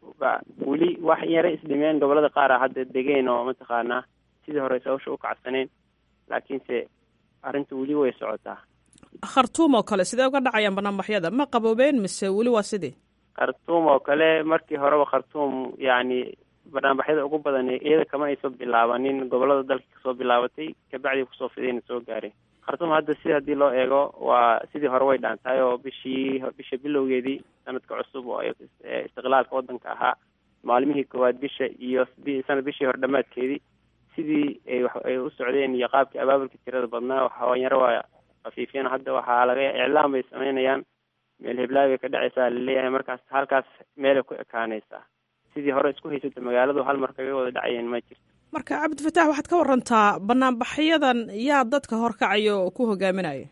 weli wax yare isdhimeen gobolada qaar a hadda degeen oo mataqaanaa sidii hore sawsha u kacsaneen laakiinse arrinta weli way socotaa khartuum oo kale sidee uga dhacayaan banaanbaxyada ma qaboobeen mise weli waa sidii khartuum oo kale markii horeba khartuum yacni banaanbaxyada ugu badan iyada kama ayso bilaabanin gobolada dalka kasoo bilaabatay kabacdii kusoo fidayna soo gaareen khartuum hadda si haddii loo eego waa sidii hore way dhaantahay oo bishii bisha bilowgeedii sanadka cusub oo istiqlaalka waddanka ahaa maalmihii koowaad bisha iyo sanad bishii hore dhammaadkeedii sidii ay ay u socdeen iyo qaabkii abaabulka tirada badnaa hawanyaro waa khafiifiyeen hadda waxaa laga iclaam bay sameynayaan meel heblaay bay ka dhacaysaa laleeyahay markaas halkaas meelay ku ekaanaysaa sidii hore isku haysata magaaladu hal mar kaga wada dhacayeen ma jirto marka cabdifataax waxaad ka warantaa banaanbaxyadan yaa dadka horkacaya oo ku hogaaminaya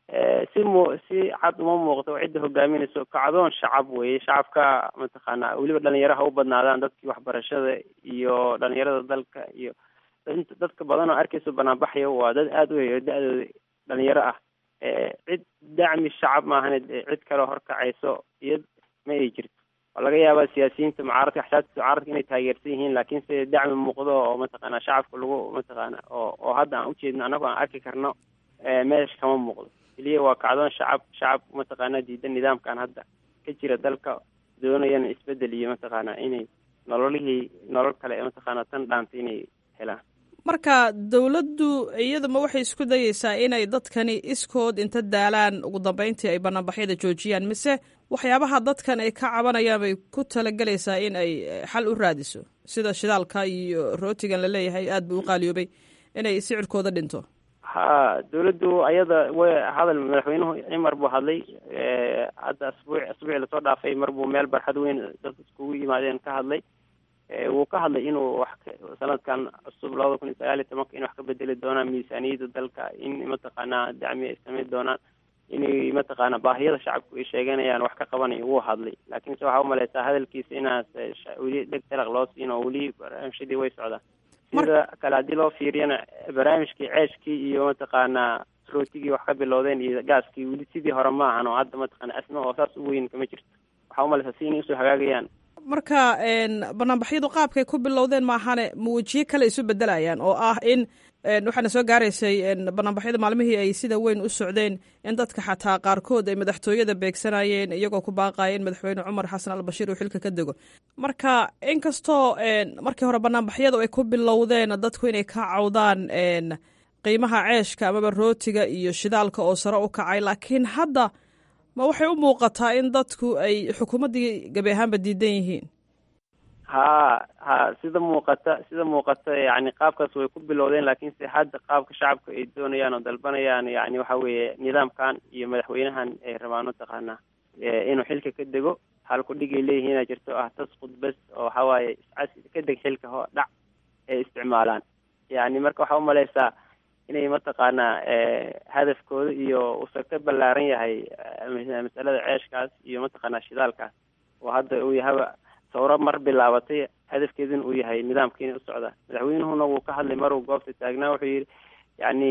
si mu si cad uma muuqdo cidda hogaaminayso kacdoon shacab weeye shacabka mataqaanaa weliba dhalinyaro ha u badnaadaan dadkii waxbarashada iyo dhalinyarada dalka iyo dadka badan oo arkayso banaanbaxya waa dad aada u heyo da-dooda dhalinyaro ah cid dacmi shacab maahane cid kaleo horkacayso iyo ma ay jirto waa laga yaabaa siyaasiyiinta mucaaradka axsaabtiisa mucaaradka inay taageersan yihiin laakiinse dacmi muuqdo oo mataqaana shacabka lagu mataqaana oo oo hadda aan ujeedno annago aan arki karno meesha kama muuqdo keliya waa kacdoon shacab shacab mataqaana diidan nidaamkan hadda ka jira dalka doonayana isbedel iyo mataqaana inay nololihii nolol kale mataqaana tan dhaanta inay helaan marka dawladdu iyaduma waxay isku dayeysaa inay dadkani iskood inta daalaan ugu dambeyntii ay banaanbaxyada joojiyaan mise waxyaabaha dadkan ay ka cabanayaan bay ku talagelaysaa in ay xal u raadiso sida shidaalka iyo rootigan laleeyahay aada buu u qaaliyoobay inay sicirkooda dhinto ha dawladdu ayada way hadal madaxweynuhu cimar buu hadlay hadda asbuuc asbuuci lasoo dhaafay mar buu meel barxad weyn dad iskugu yimaadeen ka hadlay wuu ka hadlay inuu wax sanadkan cusub labada kun iyo sagaal iyo tobanka in wax ka bedeli doonaan miisaaniyadda dalka in mataqaanaa dacmi ay samayn doonaan inay mataqaana baahiyada shacabku ay sheeganayaan wax ka qabanayo wuu hadlay laakiinse waxaa umaleysaa hadalkiisa inaas weli dheg talaq loo siin oo weli barnaamijyadii way socdaan sida kale haddii loo fiiriyana barnaamijkii ceeshkii iyo mataqaanaa rootigii wax ka bilowdeen iyo gaaskii weli sidii hore ma ahan oo hadda mataqaana asma oo saas u weyn kama jirto waxaa umaleysaa si inay usoo hagaagayaan marka banaanbaxyadu qaabkay ku bilowdeen maahane ma wejiyo kale isu bedelayaan oo ah in waxaana soo gaaraysay banaanbaxyada maalmihii ay sida weyn u socdeen in dadka xataa qaarkood ay madaxtooyada beegsanayeen iyagoo ku baaqaya in madaxweyne cumar xasan albashiir uu xilka ka dego marka inkastoo markii hore banaanbaxyadu ay ku bilowdeen dadku inay ka cawdaan qiimaha ceeshka amaba rootiga iyo shidaalka oo sare u kacay laakiin hadda ma waxay u muuqataa in dadku ay xukuumaddii gebi ahaanba diidan yihiin ha ha sida muuqata sida muuqata yani qaabkaas way ku bilowdeen laakiinse hadda qaabka shacabka ay doonayaan oo dalbanayaan yani waxa weeye nidaamkan iyo madaxweynahan ay rabaan mataqaanaa inuu xilka ka dego halkudhigay leeyihiina jirto ah tasqud bes oo waxa waaye iscas ka deg xilka ho dhac ay isticmaalaan yani marka waxaa umaleysaa inay mataqaanaa hadafkooda iyo uusan ka ballaaran yahay masalada ceeshkaas iyo mataqaanaa shidaalkaas oo hadda uu yahaba sawro mar bilaabatay hadafkeeduna uu yahay nidaamkiina u socda madaxweynuhuna wuu ka hadlay maruu goobta taagnaa wuxuu yidhi yani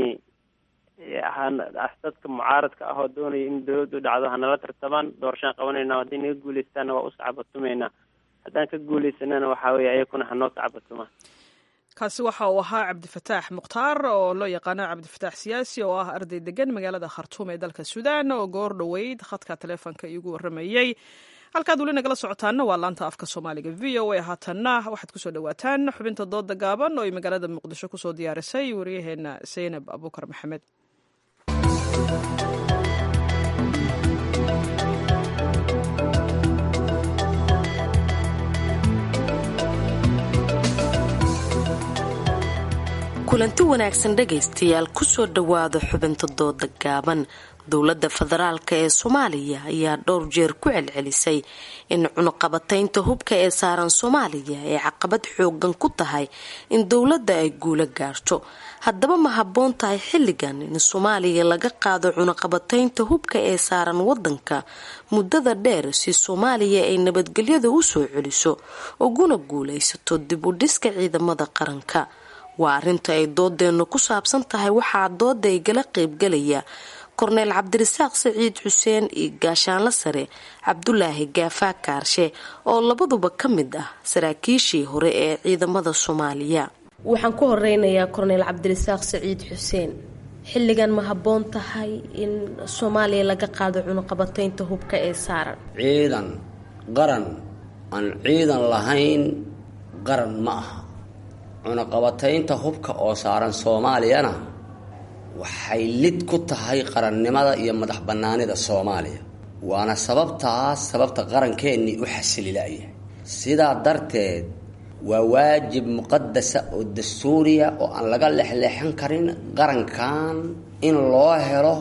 dadka mucaaradka ah oo doonaya in dawladdu dhacdo hanala tartamaan doorashaan qabanayna hadday naga guuleystaana waa u sacbatumaynaa haddaan ka guuleysanana waxaa weeye ayakuna hanoo sacbatumaan kaasi waxa uu ahaa cabdifataax mukhtaar oo loo yaqaano cabdifataax siyaasi oo ah arday degan magaalada khartuum ee dalka suudaan oo goor dhoweyd khadka taleefonka iigu waramayey halkaad weli nagala socotaana waa laanta afka soomaaliga v o a haatanna waxaad kusoo dhawaataan xubinta dooda gaaban oo ay magaalada muqdisho kusoo diyaarisay waryaheena zaynab abuukar maxamed kulanti wanaagsan dhegaystayaal kusoo dhowaada xubinta dooda gaaban dowladda federaalk ee soomaaliya ayaa dhowr jeer ku celcelisay in cunuqabataynta hubka ee saaran soomaaliya ay caqabad xoogan ku tahay in dowladda ay guula gaarto haddaba ma habboon tahay xilligan in soomaaliya laga qaado cunuqabataynta hubka ee saaran wadanka muddada dheer si soomaaliya ay nabadgelyada u soo celiso uguna guulaysato dib u dhiska ciidamada qaranka waa arrinta ay doodeennu ku saabsan tahay waxaa dooda igala qeybgalaya korneel cabdirasaaq saciid xuseen iyo gaashaanla sare cabdulaahi gaafaa kaarshe oo labaduba ka mid ah saraakiishii hore ee ciidamada soomaaliya waxaan ku horeynayaa korneel cabdirasaaq saciid xuseen xilligan ma habboon tahay in soomaaliya laga qaado cunuqabataynta hubka ee saaran ciidan qaran aan ciidan lahayn qaran ma aha cunuqabataynta hubka oo saaran soomaaliyana waxay lid ku tahay qarannimada iyo madax bannaanida soomaaliya waana sababtaas sababta qarankeenii u xasililaya sidaa darteed waa waajib muqadasa oo dastuuriya oo aan laga lexleexan karin qarankan in loo helo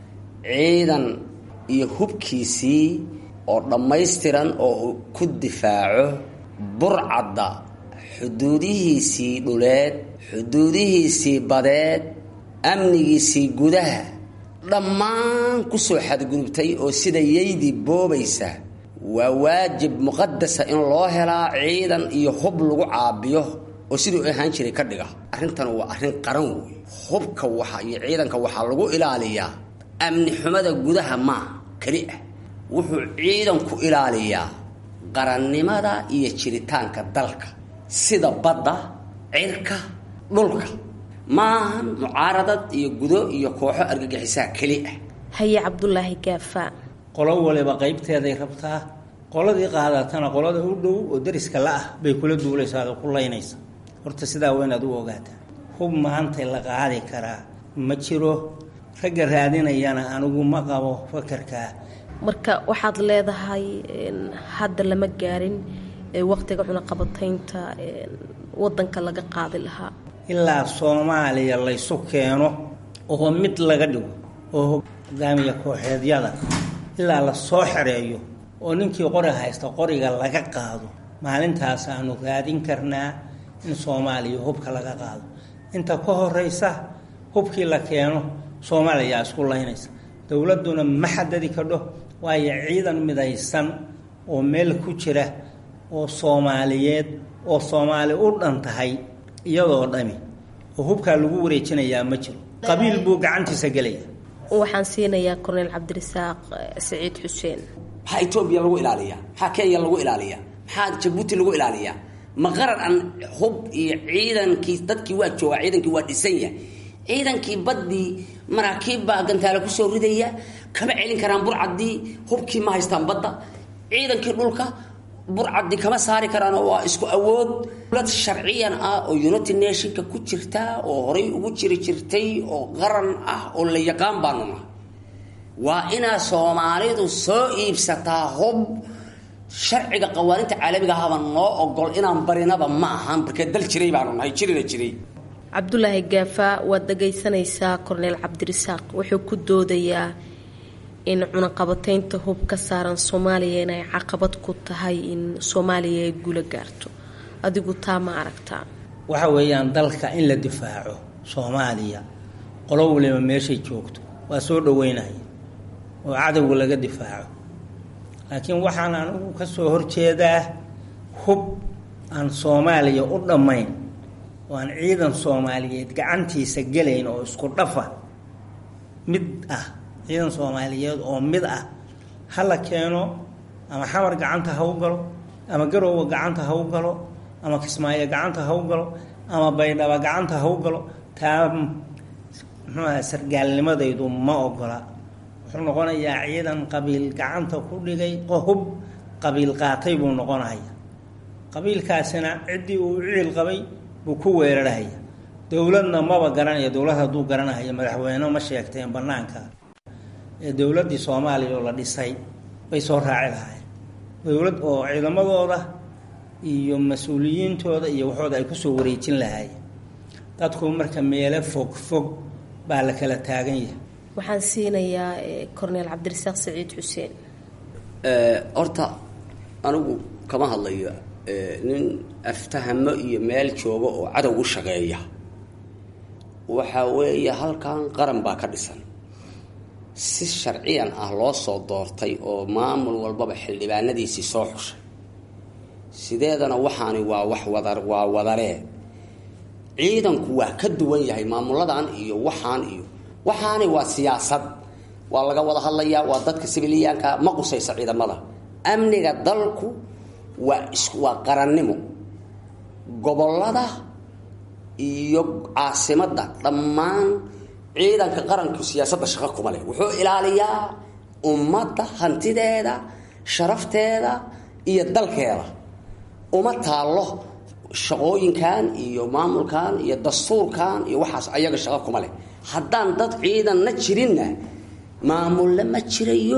ciidan iyo hubkiisii oo dhammaystiran oo uu ku difaaco burcadda xuduudihiisii dhuleed xuduudihiisii badeed amnigiisii gudaha dhammaan kusoo xadgudubtay oo sida yaydii boobaysa waa waajib muqadasa in loo helaa ciidan iyo hub lagu caabiyo oo siduu ahaan jiray ka dhiga arrintan waa arrin qaran wey hubka waxa iyo ciidanka waxaa lagu ilaaliyaa amni xumada gudaha maa keli ah wuxuu ciidanku ilaaliyaa qarannimada iyo jiritaanka dalka sida badda cirka dhulka maahan mucaaradad iyo gudo iyo kooxo argagixisaa keli ah haye cabdulaahi gaafaa qolo waliba qaybteeday rabtaa qoladii qaadatana qolada u dhow oo dariska la-ah bay kula duulaysaa oo ku laynaysa horta sidaa waa inaad u ogaataa hub maanta la qaadi karaa ma jiro ragga raadinayana anigu ma qabo fakarkaa marka waxaad leedahay hadda lama gaarin waqtiga cunaqabataynta wadanka laga qaadi lahaa ilaa soomaaliya laysu keeno oo mid laga dhigo oo hogaamiya kooxeedyada ilaa la soo xereeyo oo ninkii qori haysta qoriga laga qaado maalintaas aanu raadin karnaa in soomaaliya hubka laga qaado inta ka horeysa hubkii la keeno soomaaliyaa isku laynaysa dowladduna ma xadadi kadho waayo ciidan midaysan oo meel ku jira oo soomaaliyeed oo soomaali u dhan tahay iyadoo dhami oo hubkaa lagu wareejinayaa ma jiro qabiil buu gacantiisa gelaya waxaan siinayaa korneel cabdirasaaq saciid xuseen maxaa etoobiya lagu ilaaliyaa maxaa kenya lagu ilaaliyaa maxaa jabuuti lagu ilaaliyaa ma qaran aan hub iyo ciidankii dadkii waa joogaa ciidankii waa dhisan yahay ciidankii baddii maraakiib baa gantaale kusoo ridaya kama celin karaan burcaddii hubkii ma haystaan badda ciidankii dhulka burcaddii kama saari karaan oo waa isku awood dowlad sharciyan ah oo united nationka ku jirta oo horay ugu jiri jirtay oo qaran ah oo la yaqaan baanu nahay waa inaa soomaalidu soo iibsataa hub sharciga qawaaninta caalamiga ahaba noo ogol inaan barinaba ma ahan markee dal jiray baanu nahay jirina jiray cabdulaahi gaafa waad dhagaysanaysaa korneel cabdirasaaq wuxuu ku doodayaa in cunaqabateynta hub ka saaran soomaaliya inay caqabad ku tahay in soomaaliya ay guula gaarto adigu taa ma aragtaa waxa weeyaan dalka in la difaaco soomaaliya qolo waliba meeshay joogto waa soo dhaweynaya oo cadowga laga difaaco laakiin waxaan anigu ka soo horjeedaa hub aan soomaaliya u dhammayn oo aan ciidan soomaaliyeed gacantiisa gelayn oo isku dhafa mid ah ciidan soomaaliyeed oo mid ah ha la keeno ama xamar gacanta ha u galo ama garowga gacanta ha u galo ama kismaayo gacanta ha u galo ama baydhaba gacanta ha u galo taa muxuuaha sargaalnimadaydu ma ogola wuxuu noqonayaa ciidan qabiil gacanta ku dhigay hub qabiil qaatay buu noqonaya qabiilkaasina ciddii uu ciil qabay buu ku weerarhaya dowladna maba garanaya dowlad hadduu garanahaya madaxweyne ma sheegteen banaanka ee dowladdii soomaaliya oo la dhisay bay soo raaci lahaayeen dowlad oo ciidamadooda iyo mas-uuliyiintooda iyo waxooda ay kusoo wareejin lahaayeen dadku marka meelo fog fog baa la kala taagan yahay waxaan siinayaa corneel cabdirasaaq saciid xuseen horta anigu kama hadlayo nin aftahamo iyo meel jooga oo cadow u shaqeeya waxa weeye halkan qaran baa ka dhisan si sharciyan ah loo soo doortay oo maamul walbaba xildhibaanadiisii soo xushay sideedana waxaani waa wax wada waa wadaree ciidanku waa ka duwan yahay maamuladan iyo waxaan iyo waxaani waa siyaasad waa laga wada hadlayaa waa dadka sibiliyaanka ma qusaysa ciidamada amniga dalku waa is waa qarannimo gobollada iyo caasimadda dhammaan ciidanka qaranku siyaasadda shaqo kuma leh wuxuu ilaaliyaa ummadda hantideeda sharafteeda iyo dalkeeda uma taallo shaqooyinkan iyo maamulkan iyo dastuurkan iyo waxaas ayaga shaqo kuma leh haddaan dad ciidanna jirinna maamulle ma jirayo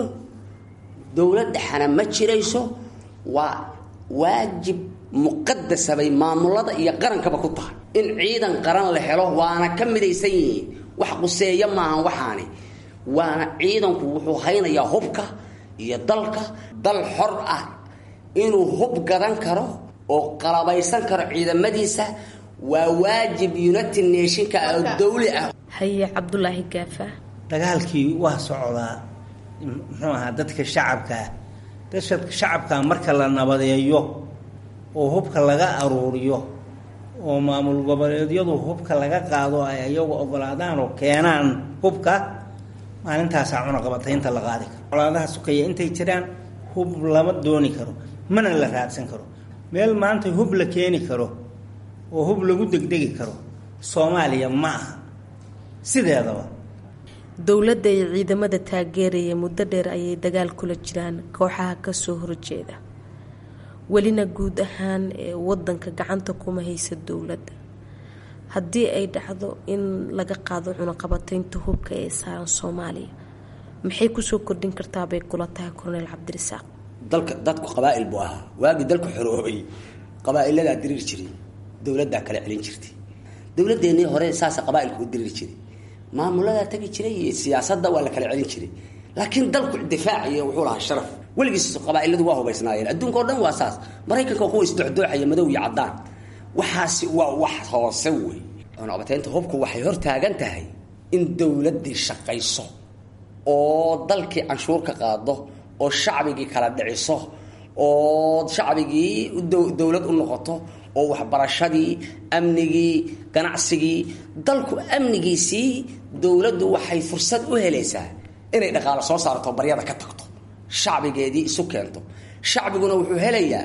dowlad dhexana ma jirayso waa waajib muqadasa bay maamulada iyo qarankaba ku tahay in ciidan qaran la helo waana ka midaysan yihiin wax quseeya maahan waxaani waana ciidanku wuxuu haynayaa hubka iyo dalka dal xor ah inuu hub gadan karo oo qalabaysan karo ciidamadiisa waa waajib united nationka oo dawli ah haye cabdulaahi gaafa dagaalkii waa socdaa muxuu ahaa dadka shacabkaa dadka shacabkaa marka la nabadeeyo oo hubka laga aruuriyo oo maamul goboleedyadu hubka laga qaado ay iyagu ogolaadaan oo keenaan hubka maalintaasaa cunaqabataynta la qaadi karo colaadaha sukaya intay jiraan hub lama dooni karo mana la raadsan karo meel maanta hub la keeni karo oo hub lagu degdegi karo soomaaliya ma aha sideedaba dowladda iyo ciidamada taageeraya muddo dheer ayay dagaal kula jiraan kooxaha kasoo horjeeda welina guud ahaan ee wadanka gacanta kuma haysa dowladda haddii ay dhacdo in laga qaado cunaqabateynta hubka ee saaran soomaaliya maxay kusoo kordhin kartaa bay kula tahay corneel cabdirasaaq dalka dadku qabaa'il buu ahaa waagii dalku xoroobay qabaa'iladaa diriir jiray dowladdaa kala celin jirtay dowladeennii hore saasa qabaa'ilku u diriir jiray maamuladaa tegi jiray iyo siyaasadda waa la kala celin jiray laakiin dalku difaaciyo wuxuu lahaa sharaf weligiis qabaa'iladu waa hubaysnaayeen adduunka o dhan waa saas maraykanka kuwa isdocdooxaya madow iyo caddaan waxaasi waa wax hoose wey cunaqabateynta hubku waxay hor taagan tahay in dowladdii shaqayso oo dalkii canshuur ka qaado oo shacbigii kala dhiciso oo shacbigii dowlad u noqoto oo waxbarashadii amnigii ganacsigii dalku amnigiisii dowladdu waxay fursad u helaysaa inay dhaqaalo soo saarto baryada ka tagto shacbigeedii isu keento shacbiguna wuxuu helayaa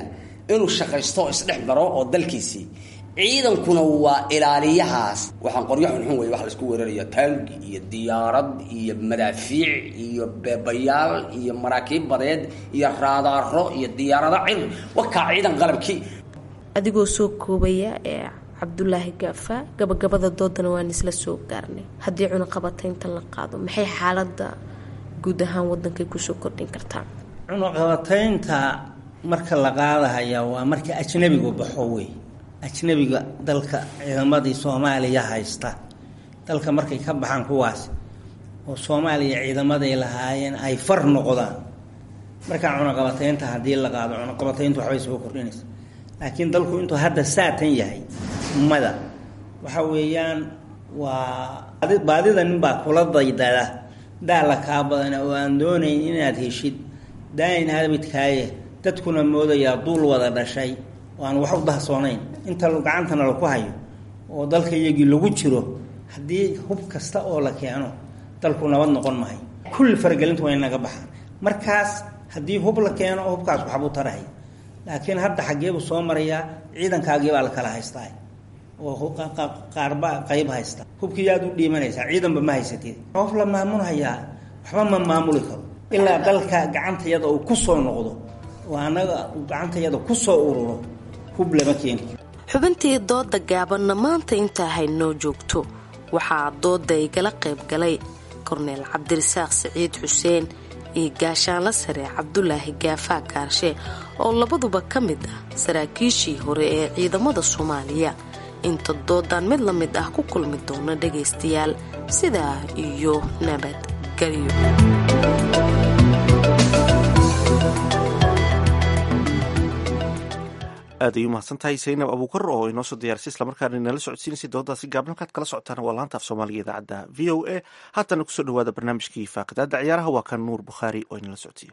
inuu shaqaysto oo isdhex maro oo dalkiisii ciidankuna waa ilaaliyahaas waxaan qoryo xunxun wey wax laisku weeraraya taangi iyo diyaarad iyo madaafiic iyo beebayaal iyo maraakiib badeed iyo raadaaro iyo diyaarado cir wakaa ciidan qalabkii adigoo soo koobaya ee cabdulaahi gaafa gabagabada doodana waan isla soo gaarnay haddii cunaqabataynta la qaado maxay xaalada guud ahaan wadankay kusoo kordhin kartaa cunaqabataynta marka la qaadahaya waa marka ajnabigu baxo wey ajnabiga dalka ciidamadii soomaaliya haysta dalka markay ka baxaan kuwaas oo soomaaliya ciidamaday lahaayeen ay far noqdaan markaa cunaqabataynta haddii la qaado cunaqabatayntu waxbay soo kordhinaysa laakiin dalku intuu hadda saatan yahay mada waxa weeyaan waa baadida ninbaa kula daydada daala kaa badana oo aan doonayn inaad heshid daayin habidkaaye dadkuna moodayaa duul wada dhashay oo aan wax u dahsoonayn inta gacantana laku hayo oo dalka iyagii lagu jiro haddii hub kasta oo la keeno dalku nabad noqon mahay kulli faragelintu waa inaga baxaan markaas haddii hub la keeno hubkaas waxbuu tarahay laakiin hadda xaggeebuu soo marayaa ciidankaagiibaa la kala haystaa oo qaarba qayb haysta hubkii yaad u dhiimanaysaa ciidanba ma haysatid qof la maamulhayaa waxba ma maamuli karo ilaa dalka gacantayada uu ku soo noqdo oo annaga uu gacantayada ku soo ururo hub lama keeni xubintii dooda gaabanna maanta intaa haynoo joogto waxaa dooda igala qayb galay korneel cabdirasaaq siciid xuseen iyo gaashaanla sare cabdulaahi gaafaa kaarshe oo labaduba ka mid ah saraakiishii hore ee ciidamada soomaaliya inta doodan mid la mid ah ku kulmi doona dhagaystayaal sidaa iyo nabadgelyo aad ay u mahadsantahay saynab abuukar oo inoo soo diyaarisay islamarkaana inala socodsiinaysay dooddaasi gaabna halkaad kala socotaan waa laanta af soomaaliga idaacadda v o a haatana kusoo dhawaada barnaamijkii faaqidaada ciyaaraha waa kan nuur bukhaari oo inala socodsiiyo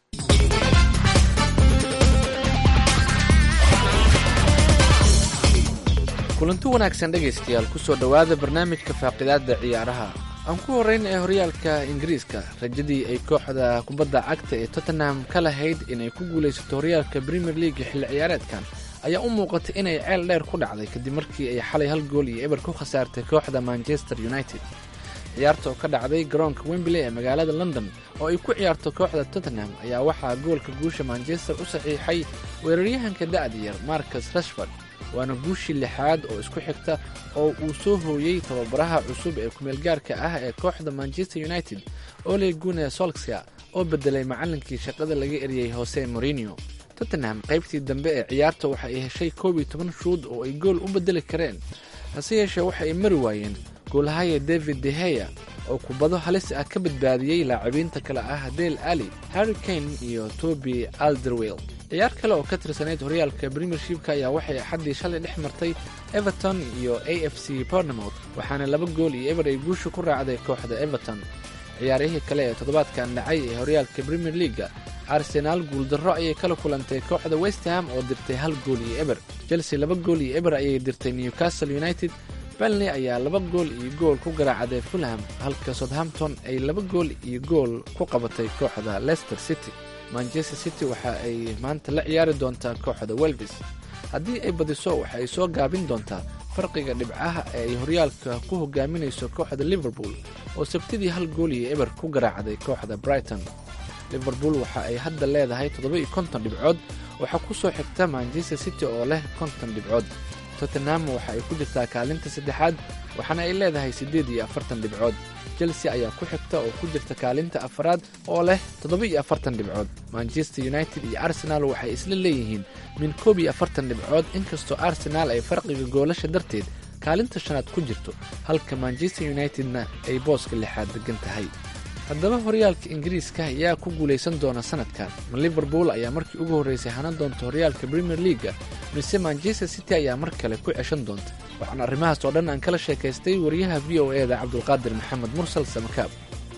kulanti wanaagsan dhegaystayaal kusoo dhowaada barnaamijka faaqidaada ciyaaraha aan ku horrayn ee horyaalka ingiriiska rajadii ay kooxda kubadda cagta ee tottenham ka lahayd inay ku guulaysato horyaalka premier league xilli ciyaareedkan ayaa u muuqatay inay ceel dheer ku dhacday kadib markii ay xalay hal gool iyo eber ku khasaartay kooxda manchester united ciyaarta oo ka dhacday garoonka wembley ee magaalada london oo ay ku ciyaarto kooxda tottenham ayaa waxaa goolka guusha manchester u saxiixay weeraryahanka da'da yar marcus rashford waana guushii lixaad oo isku xigta oo uu soo hooyey tababaraha cusub ee kumeelgaarka ah ee kooxda manchester united ole gune solskya oo bedelay macallinkii shaqada laga eriyey hose morinio tottenham qaybtii dambe ee ciyaarta waxa ay heshay koob iyo toban shuud oo ay gool u bedeli kareen hase yeeshee waxa ay mari waayeen goolahaya david deheya oo kubado halis ah ka badbaadiyey laacibiinta kale ah dale ali harry kane iyo toby alderwell ciyaar kale oo ka tirsanayd horyaalka premiershipka ayaa waxay axaddii shalay dhex martay everton iyo a f c bornemouth waxaana laba gool iyo eber ay guusha ku raacday kooxda everton ciyaarihii kale ee toddobaadkan dhacay ee horyaalka premier leaga arsenaal guuldarro ayay kala kulantay kooxda westham oo dirtay hal gool iyo eber chelsea laba gool iyo eber ayay dirtay newcastle united belney ayaa laba gool iyo gool ku garaacday fulham halka southampton ay laba gool iyo gool ku qabatay kooxda leicester city manchester city waxa ay maanta la ciyaari doontaa kooxda welbis haddii ay badiso waxa ay soo gaabin doontaa farqiga dhibcaha ee ay horyaalka ku hogaaminayso kooxda liverpool oo sabtidii hal gool iyo eber ku garaacday kooxda brighton liverpool waxa ay hadda leedahay toddoba-iyo konton dhibcood waxaa ku soo xigta manchester city oo leh konton dhibcood tottenham waxa ay ku jirtaa kaalinta saddexaad waxaana ay leedahay siddeed iyo afartan dhibcood chelsea ayaa ku xigta oo ku jirta kaalinta afaraad oo leh toddoba-iyo afartan dhibcood manchester united iyo arsenal waxay isla leeyihiin min koob iyo afartan dhibcood inkastoo arsenaal ay farqiga goolasha darteed kaalinta shanaad ku jirto halka manchester unitedna ay booska lixaad degan tahay haddaba horyaalka ingiriiska ayaa ku guulaysan doona sanadkan ma liverpool ayaa markii ugu horraysay hanan doonta horyaalka premier leaga mise manchester city ayaa mar kale ku ceshan doonta waxaan arrimahaas oo dhan aan kala sheekaystay wariyaha v o e da cabdulqaadir maxamed mursal samakaab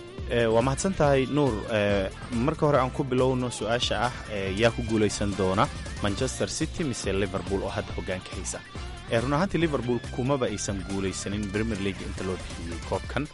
waa mahadsan tahay nuur marka hore aan ku bilowno su-aasha ah yaa ku guulaysan doona manchester city mise liverpool oo hadda hogaanka haysa run ahaantii liverpool kumaba aysan guulaysanin premier league inta loo bixiyey koobkan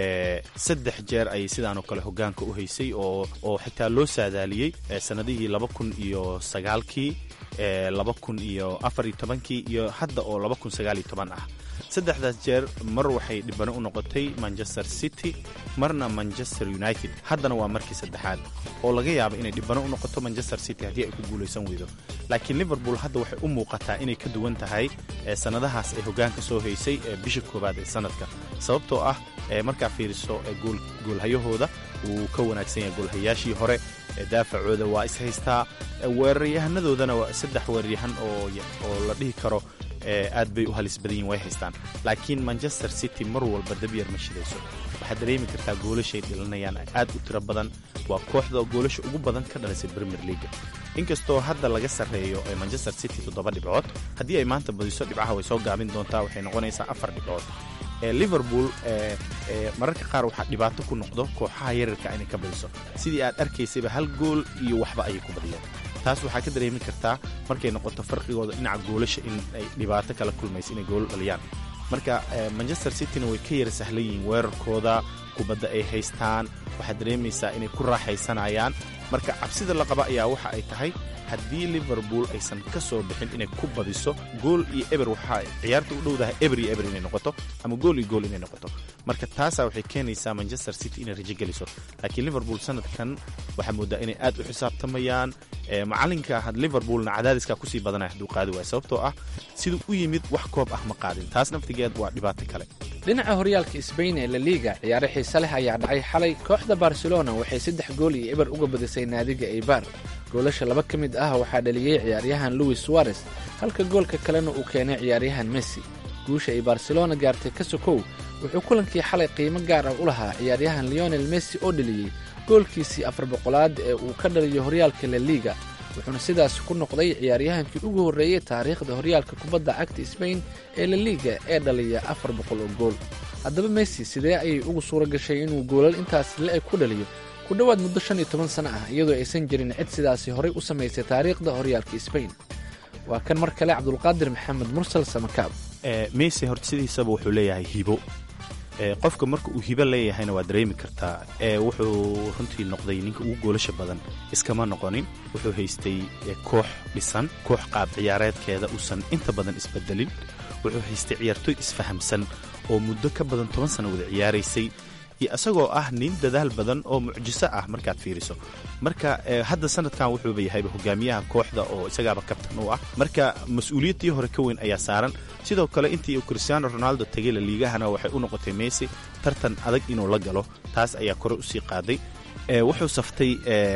saddex jeer ayay sidaanoo kale hogaanka u haysay oo oo xitaa loo saadaaliyey sanadihii laba kun iyo sagaalkii laba kun iyo afar iyo tobankii iyo hadda oo laba kun sagaal iyo toban ah saddexdaas jeer mar waxay dhibano u noqotay manchester city marna manchester united haddana waa markii saddexaad oo laga yaaba inay dhibano u noqoto manchester city haddii ay ku guulaysan weydo laakiin liverpool hadda waxay u muuqataa inay ka duwan tahay sannadahaas ay hogaanka soo haysay bisha koowaad ee sanadka sababtoo ah markaa fiiriso goolhayahooda wuu ka wanaagsan yahay goolhayaashii hore daafacooda waa is haystaa weeraryahannadoodana waa saddex weeraryahan oo la dhihi karo aad bay u halis badan yihin way haystaan laakiin manchester city mar walba dabyar ma shidayso waxaad dareemi kartaa goolashay dhilanayaan aad u tiro badan waa kooxda goolasha ugu badan ka dhalisay premier leaga inkastoo hadda laga sarreeyo manchester city toddoba dhibcood haddii ay maanta badiso dhibcaha way soo gaabin doontaa waxay noqonaysaa afar dhibcood liverpool mararka qaar waxaa dhibaato ku noqdo kooxaha yararka inay ka badiso sidii aad arkaysayba hal gool iyo waxba ayay ku badiyeen taas waxaa ka dareemi kartaa markay noqoto farqigooda dhinaca goolasha in ay dhibaato kala kulmayso inay goolo dhaliyaan marka manchester cityna way ka yara sahlan yihiin weerarkooda kubadda ay haystaan waxaad dareemaysaa inay ku raaxaysanayaan marka cabsida la qaba ayaa waxa ay tahay haddii liverpool aysan ka soo bixin inay ku badiso gool iyo eber waxaa ciyaarta u dhowdahay eber iyo eber inay noqoto ama gool iyo gool inay noqoto marka taasaa waxay keenaysaa manchester city inay rajo geliso laakiin liverpool sanadkan waxaa moodaa inay aad u xisaabtamayaan macalinka liverpoolna cadaadiskaa kusii badanaya hadduu qaadi waayo sababtoo ah siduu u yimid wax koob ah ma qaadin taas naftigeed waa dhibaato kale dhinaca horyaalka sbain ee laliga ciyaare xiise leh ayaa dhacay xalay kooxda barcelona waxay saddex gool iyo eber uga badisay naadiga eibar goolasha laba ka mid ah waxaa dhaliyey ciyaaryahan louis suarez halka goolka kalena uu keenay ciyaaryahan messi guusha ay barcelona gaartay ka sokow wuxuu kulankii xalay qiimo gaar ah u lahaa ciyaaryahan leonel messi oo dhaliyey goolkiisii afar boqolaad ee uu ka dhaliyo horyaalka laliga wuxuuna sidaas ku noqday ciyaaryahankii ugu horreeyey taariikhda horyaalka kubadda cagta sbain ee laliga ee dhaliya afar boqol oo gool haddaba messi sidee ayay ugu suura gashay inuu goolal intaas le-eg ku dhaliyo ku dhowaad muddo shan iyo toban sano ah iyadoo aysan jirin cid sidaasi horay u samaysay taariikhda horyaalka sbain waa kan mar kale cabdulqaadir maxamed mursal samakaab messi horta sidiisaba wuxuu leeyahay hibo qofka marka uu hibo leeyahayna waa dareemi kartaa wuxuu runtii noqday ninka ugu goolasha badan iskama noqonin wuxuu haystay koox dhisan koox qaab ciyaareedkeeda uusan inta badan isbedelin wuxuu haystay ciyaartooy isfahamsan oo muddo ka badan toban sano wada ciyaaraysay iyo isagoo ah nin dadaal badan oo mucjiso ah markaad fiiriso marka hadda sanadkan wuxuuba yahayba hogaamiyaha kooxda oo isagaaba kabtan u ah marka mas-uuliyaddii hore ka weyn ayaa saaran sidoo kale intii uu cristiano ronaldo tegay la liigahana waxay u noqotay messi tartan adag inuu la galo taas ayaa kore usii qaaday wuxuu saftay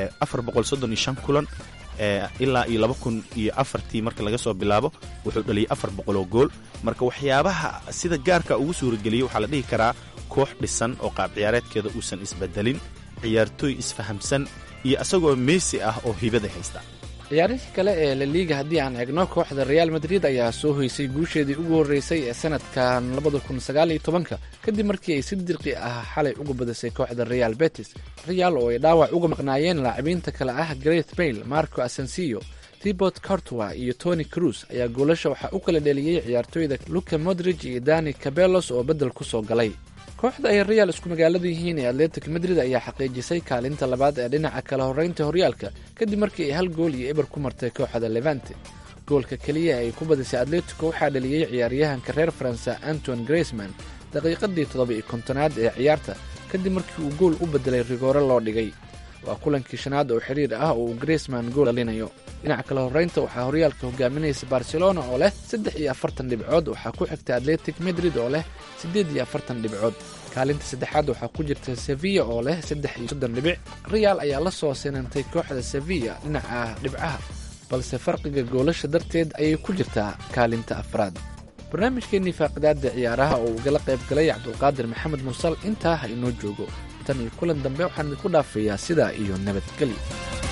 kulan ilaa iyo laba kun iyo afartii marka laga soo bilaabo wuxuu dhaliyay afar boqoloo gool marka waxyaabaha sida gaarka ugu suurageliyey waxaa la dhihi karaa koox dhisan oo qaab ciyaareedkeeda uusan isbedelin ciyaartooy isfahamsan iyo isagoo meesi ah oo hibada haysta ciyaarihii kale ee laliga haddii aan eegno kooxda reaal madrid ayaa soo hoysay guusheedii ugu horreysay ee sanadkan labada kun sagaal iyo tobanka kadib markii ay si dirqi ah xalay uga badisay kooxda real betis real oo ay dhaawac uga maqnaayeen laacibiinta kale ah greth bayle marco asensiyo tibot cortwa iyo tony cruz ayaa goolasha waxaa u kala dheliyey ciyaartooyda luka modrig iyo dani cabelos oo beddel ku soo galay kooxda ay real isku magaalada yihiin ee atletic madrid ayaa xaqiijisay kaalinta labaad ee dhinaca kala horreynta horyaalka kadib markii ay hal gool iyo eber ku martay kooxda levante goolka keliya ay ku badisay atletico waxaa dhaliyey ciyaaryahanka reer faransa anton graceman daqiiqadii toddoba iyo kontonaad ee ciyaarta kadib markii uu gool u bedelay rigoore loo dhigay waa kulankii shanaad oo xiriir ah oo uu graceman gool dhalinayo dhinaca kale horreynta waxaa horyaalka hogaaminaysa barcelona oo leh saddex iyo afartan dhibcood waxaa ku xigta atletic madrid oo leh siddeed iyo afartan dhibcood kaalinta saddexaad waxaa ku jirta sevilla oo leh saddex iyo soddon dhibic real ayaa la soo sinantay kooxda sevilla dhinaca dhibcaha balse farqiga goolasha darteed ayay ku jirtaa kaalinta afraad barnaamijkeennii faaqidaada ciyaaraha oo uu gala qayb galay cabdulqaadir maxamed mursal intaa ha inoo joogo tan iyo kulan dambe waxaan idinku dhaafayaa sidaa iyo nabadgelyo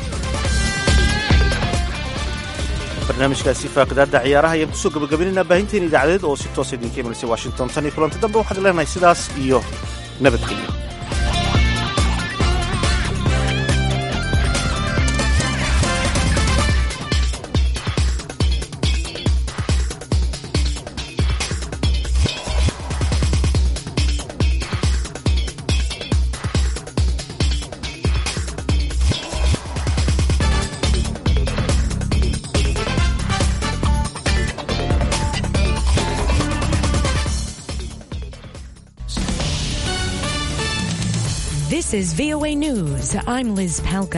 barnaamijkaasi faaqidaadda ciyaaraha ayaan kusoo gabagabaynaynaa baahinteena idaacadeed oo si toosa idinka imanaysa washington tan iyo kulanti dambe waxaad leenahay sidaas iyo nabadgelyo This is VOA News. I'm Liz Palka.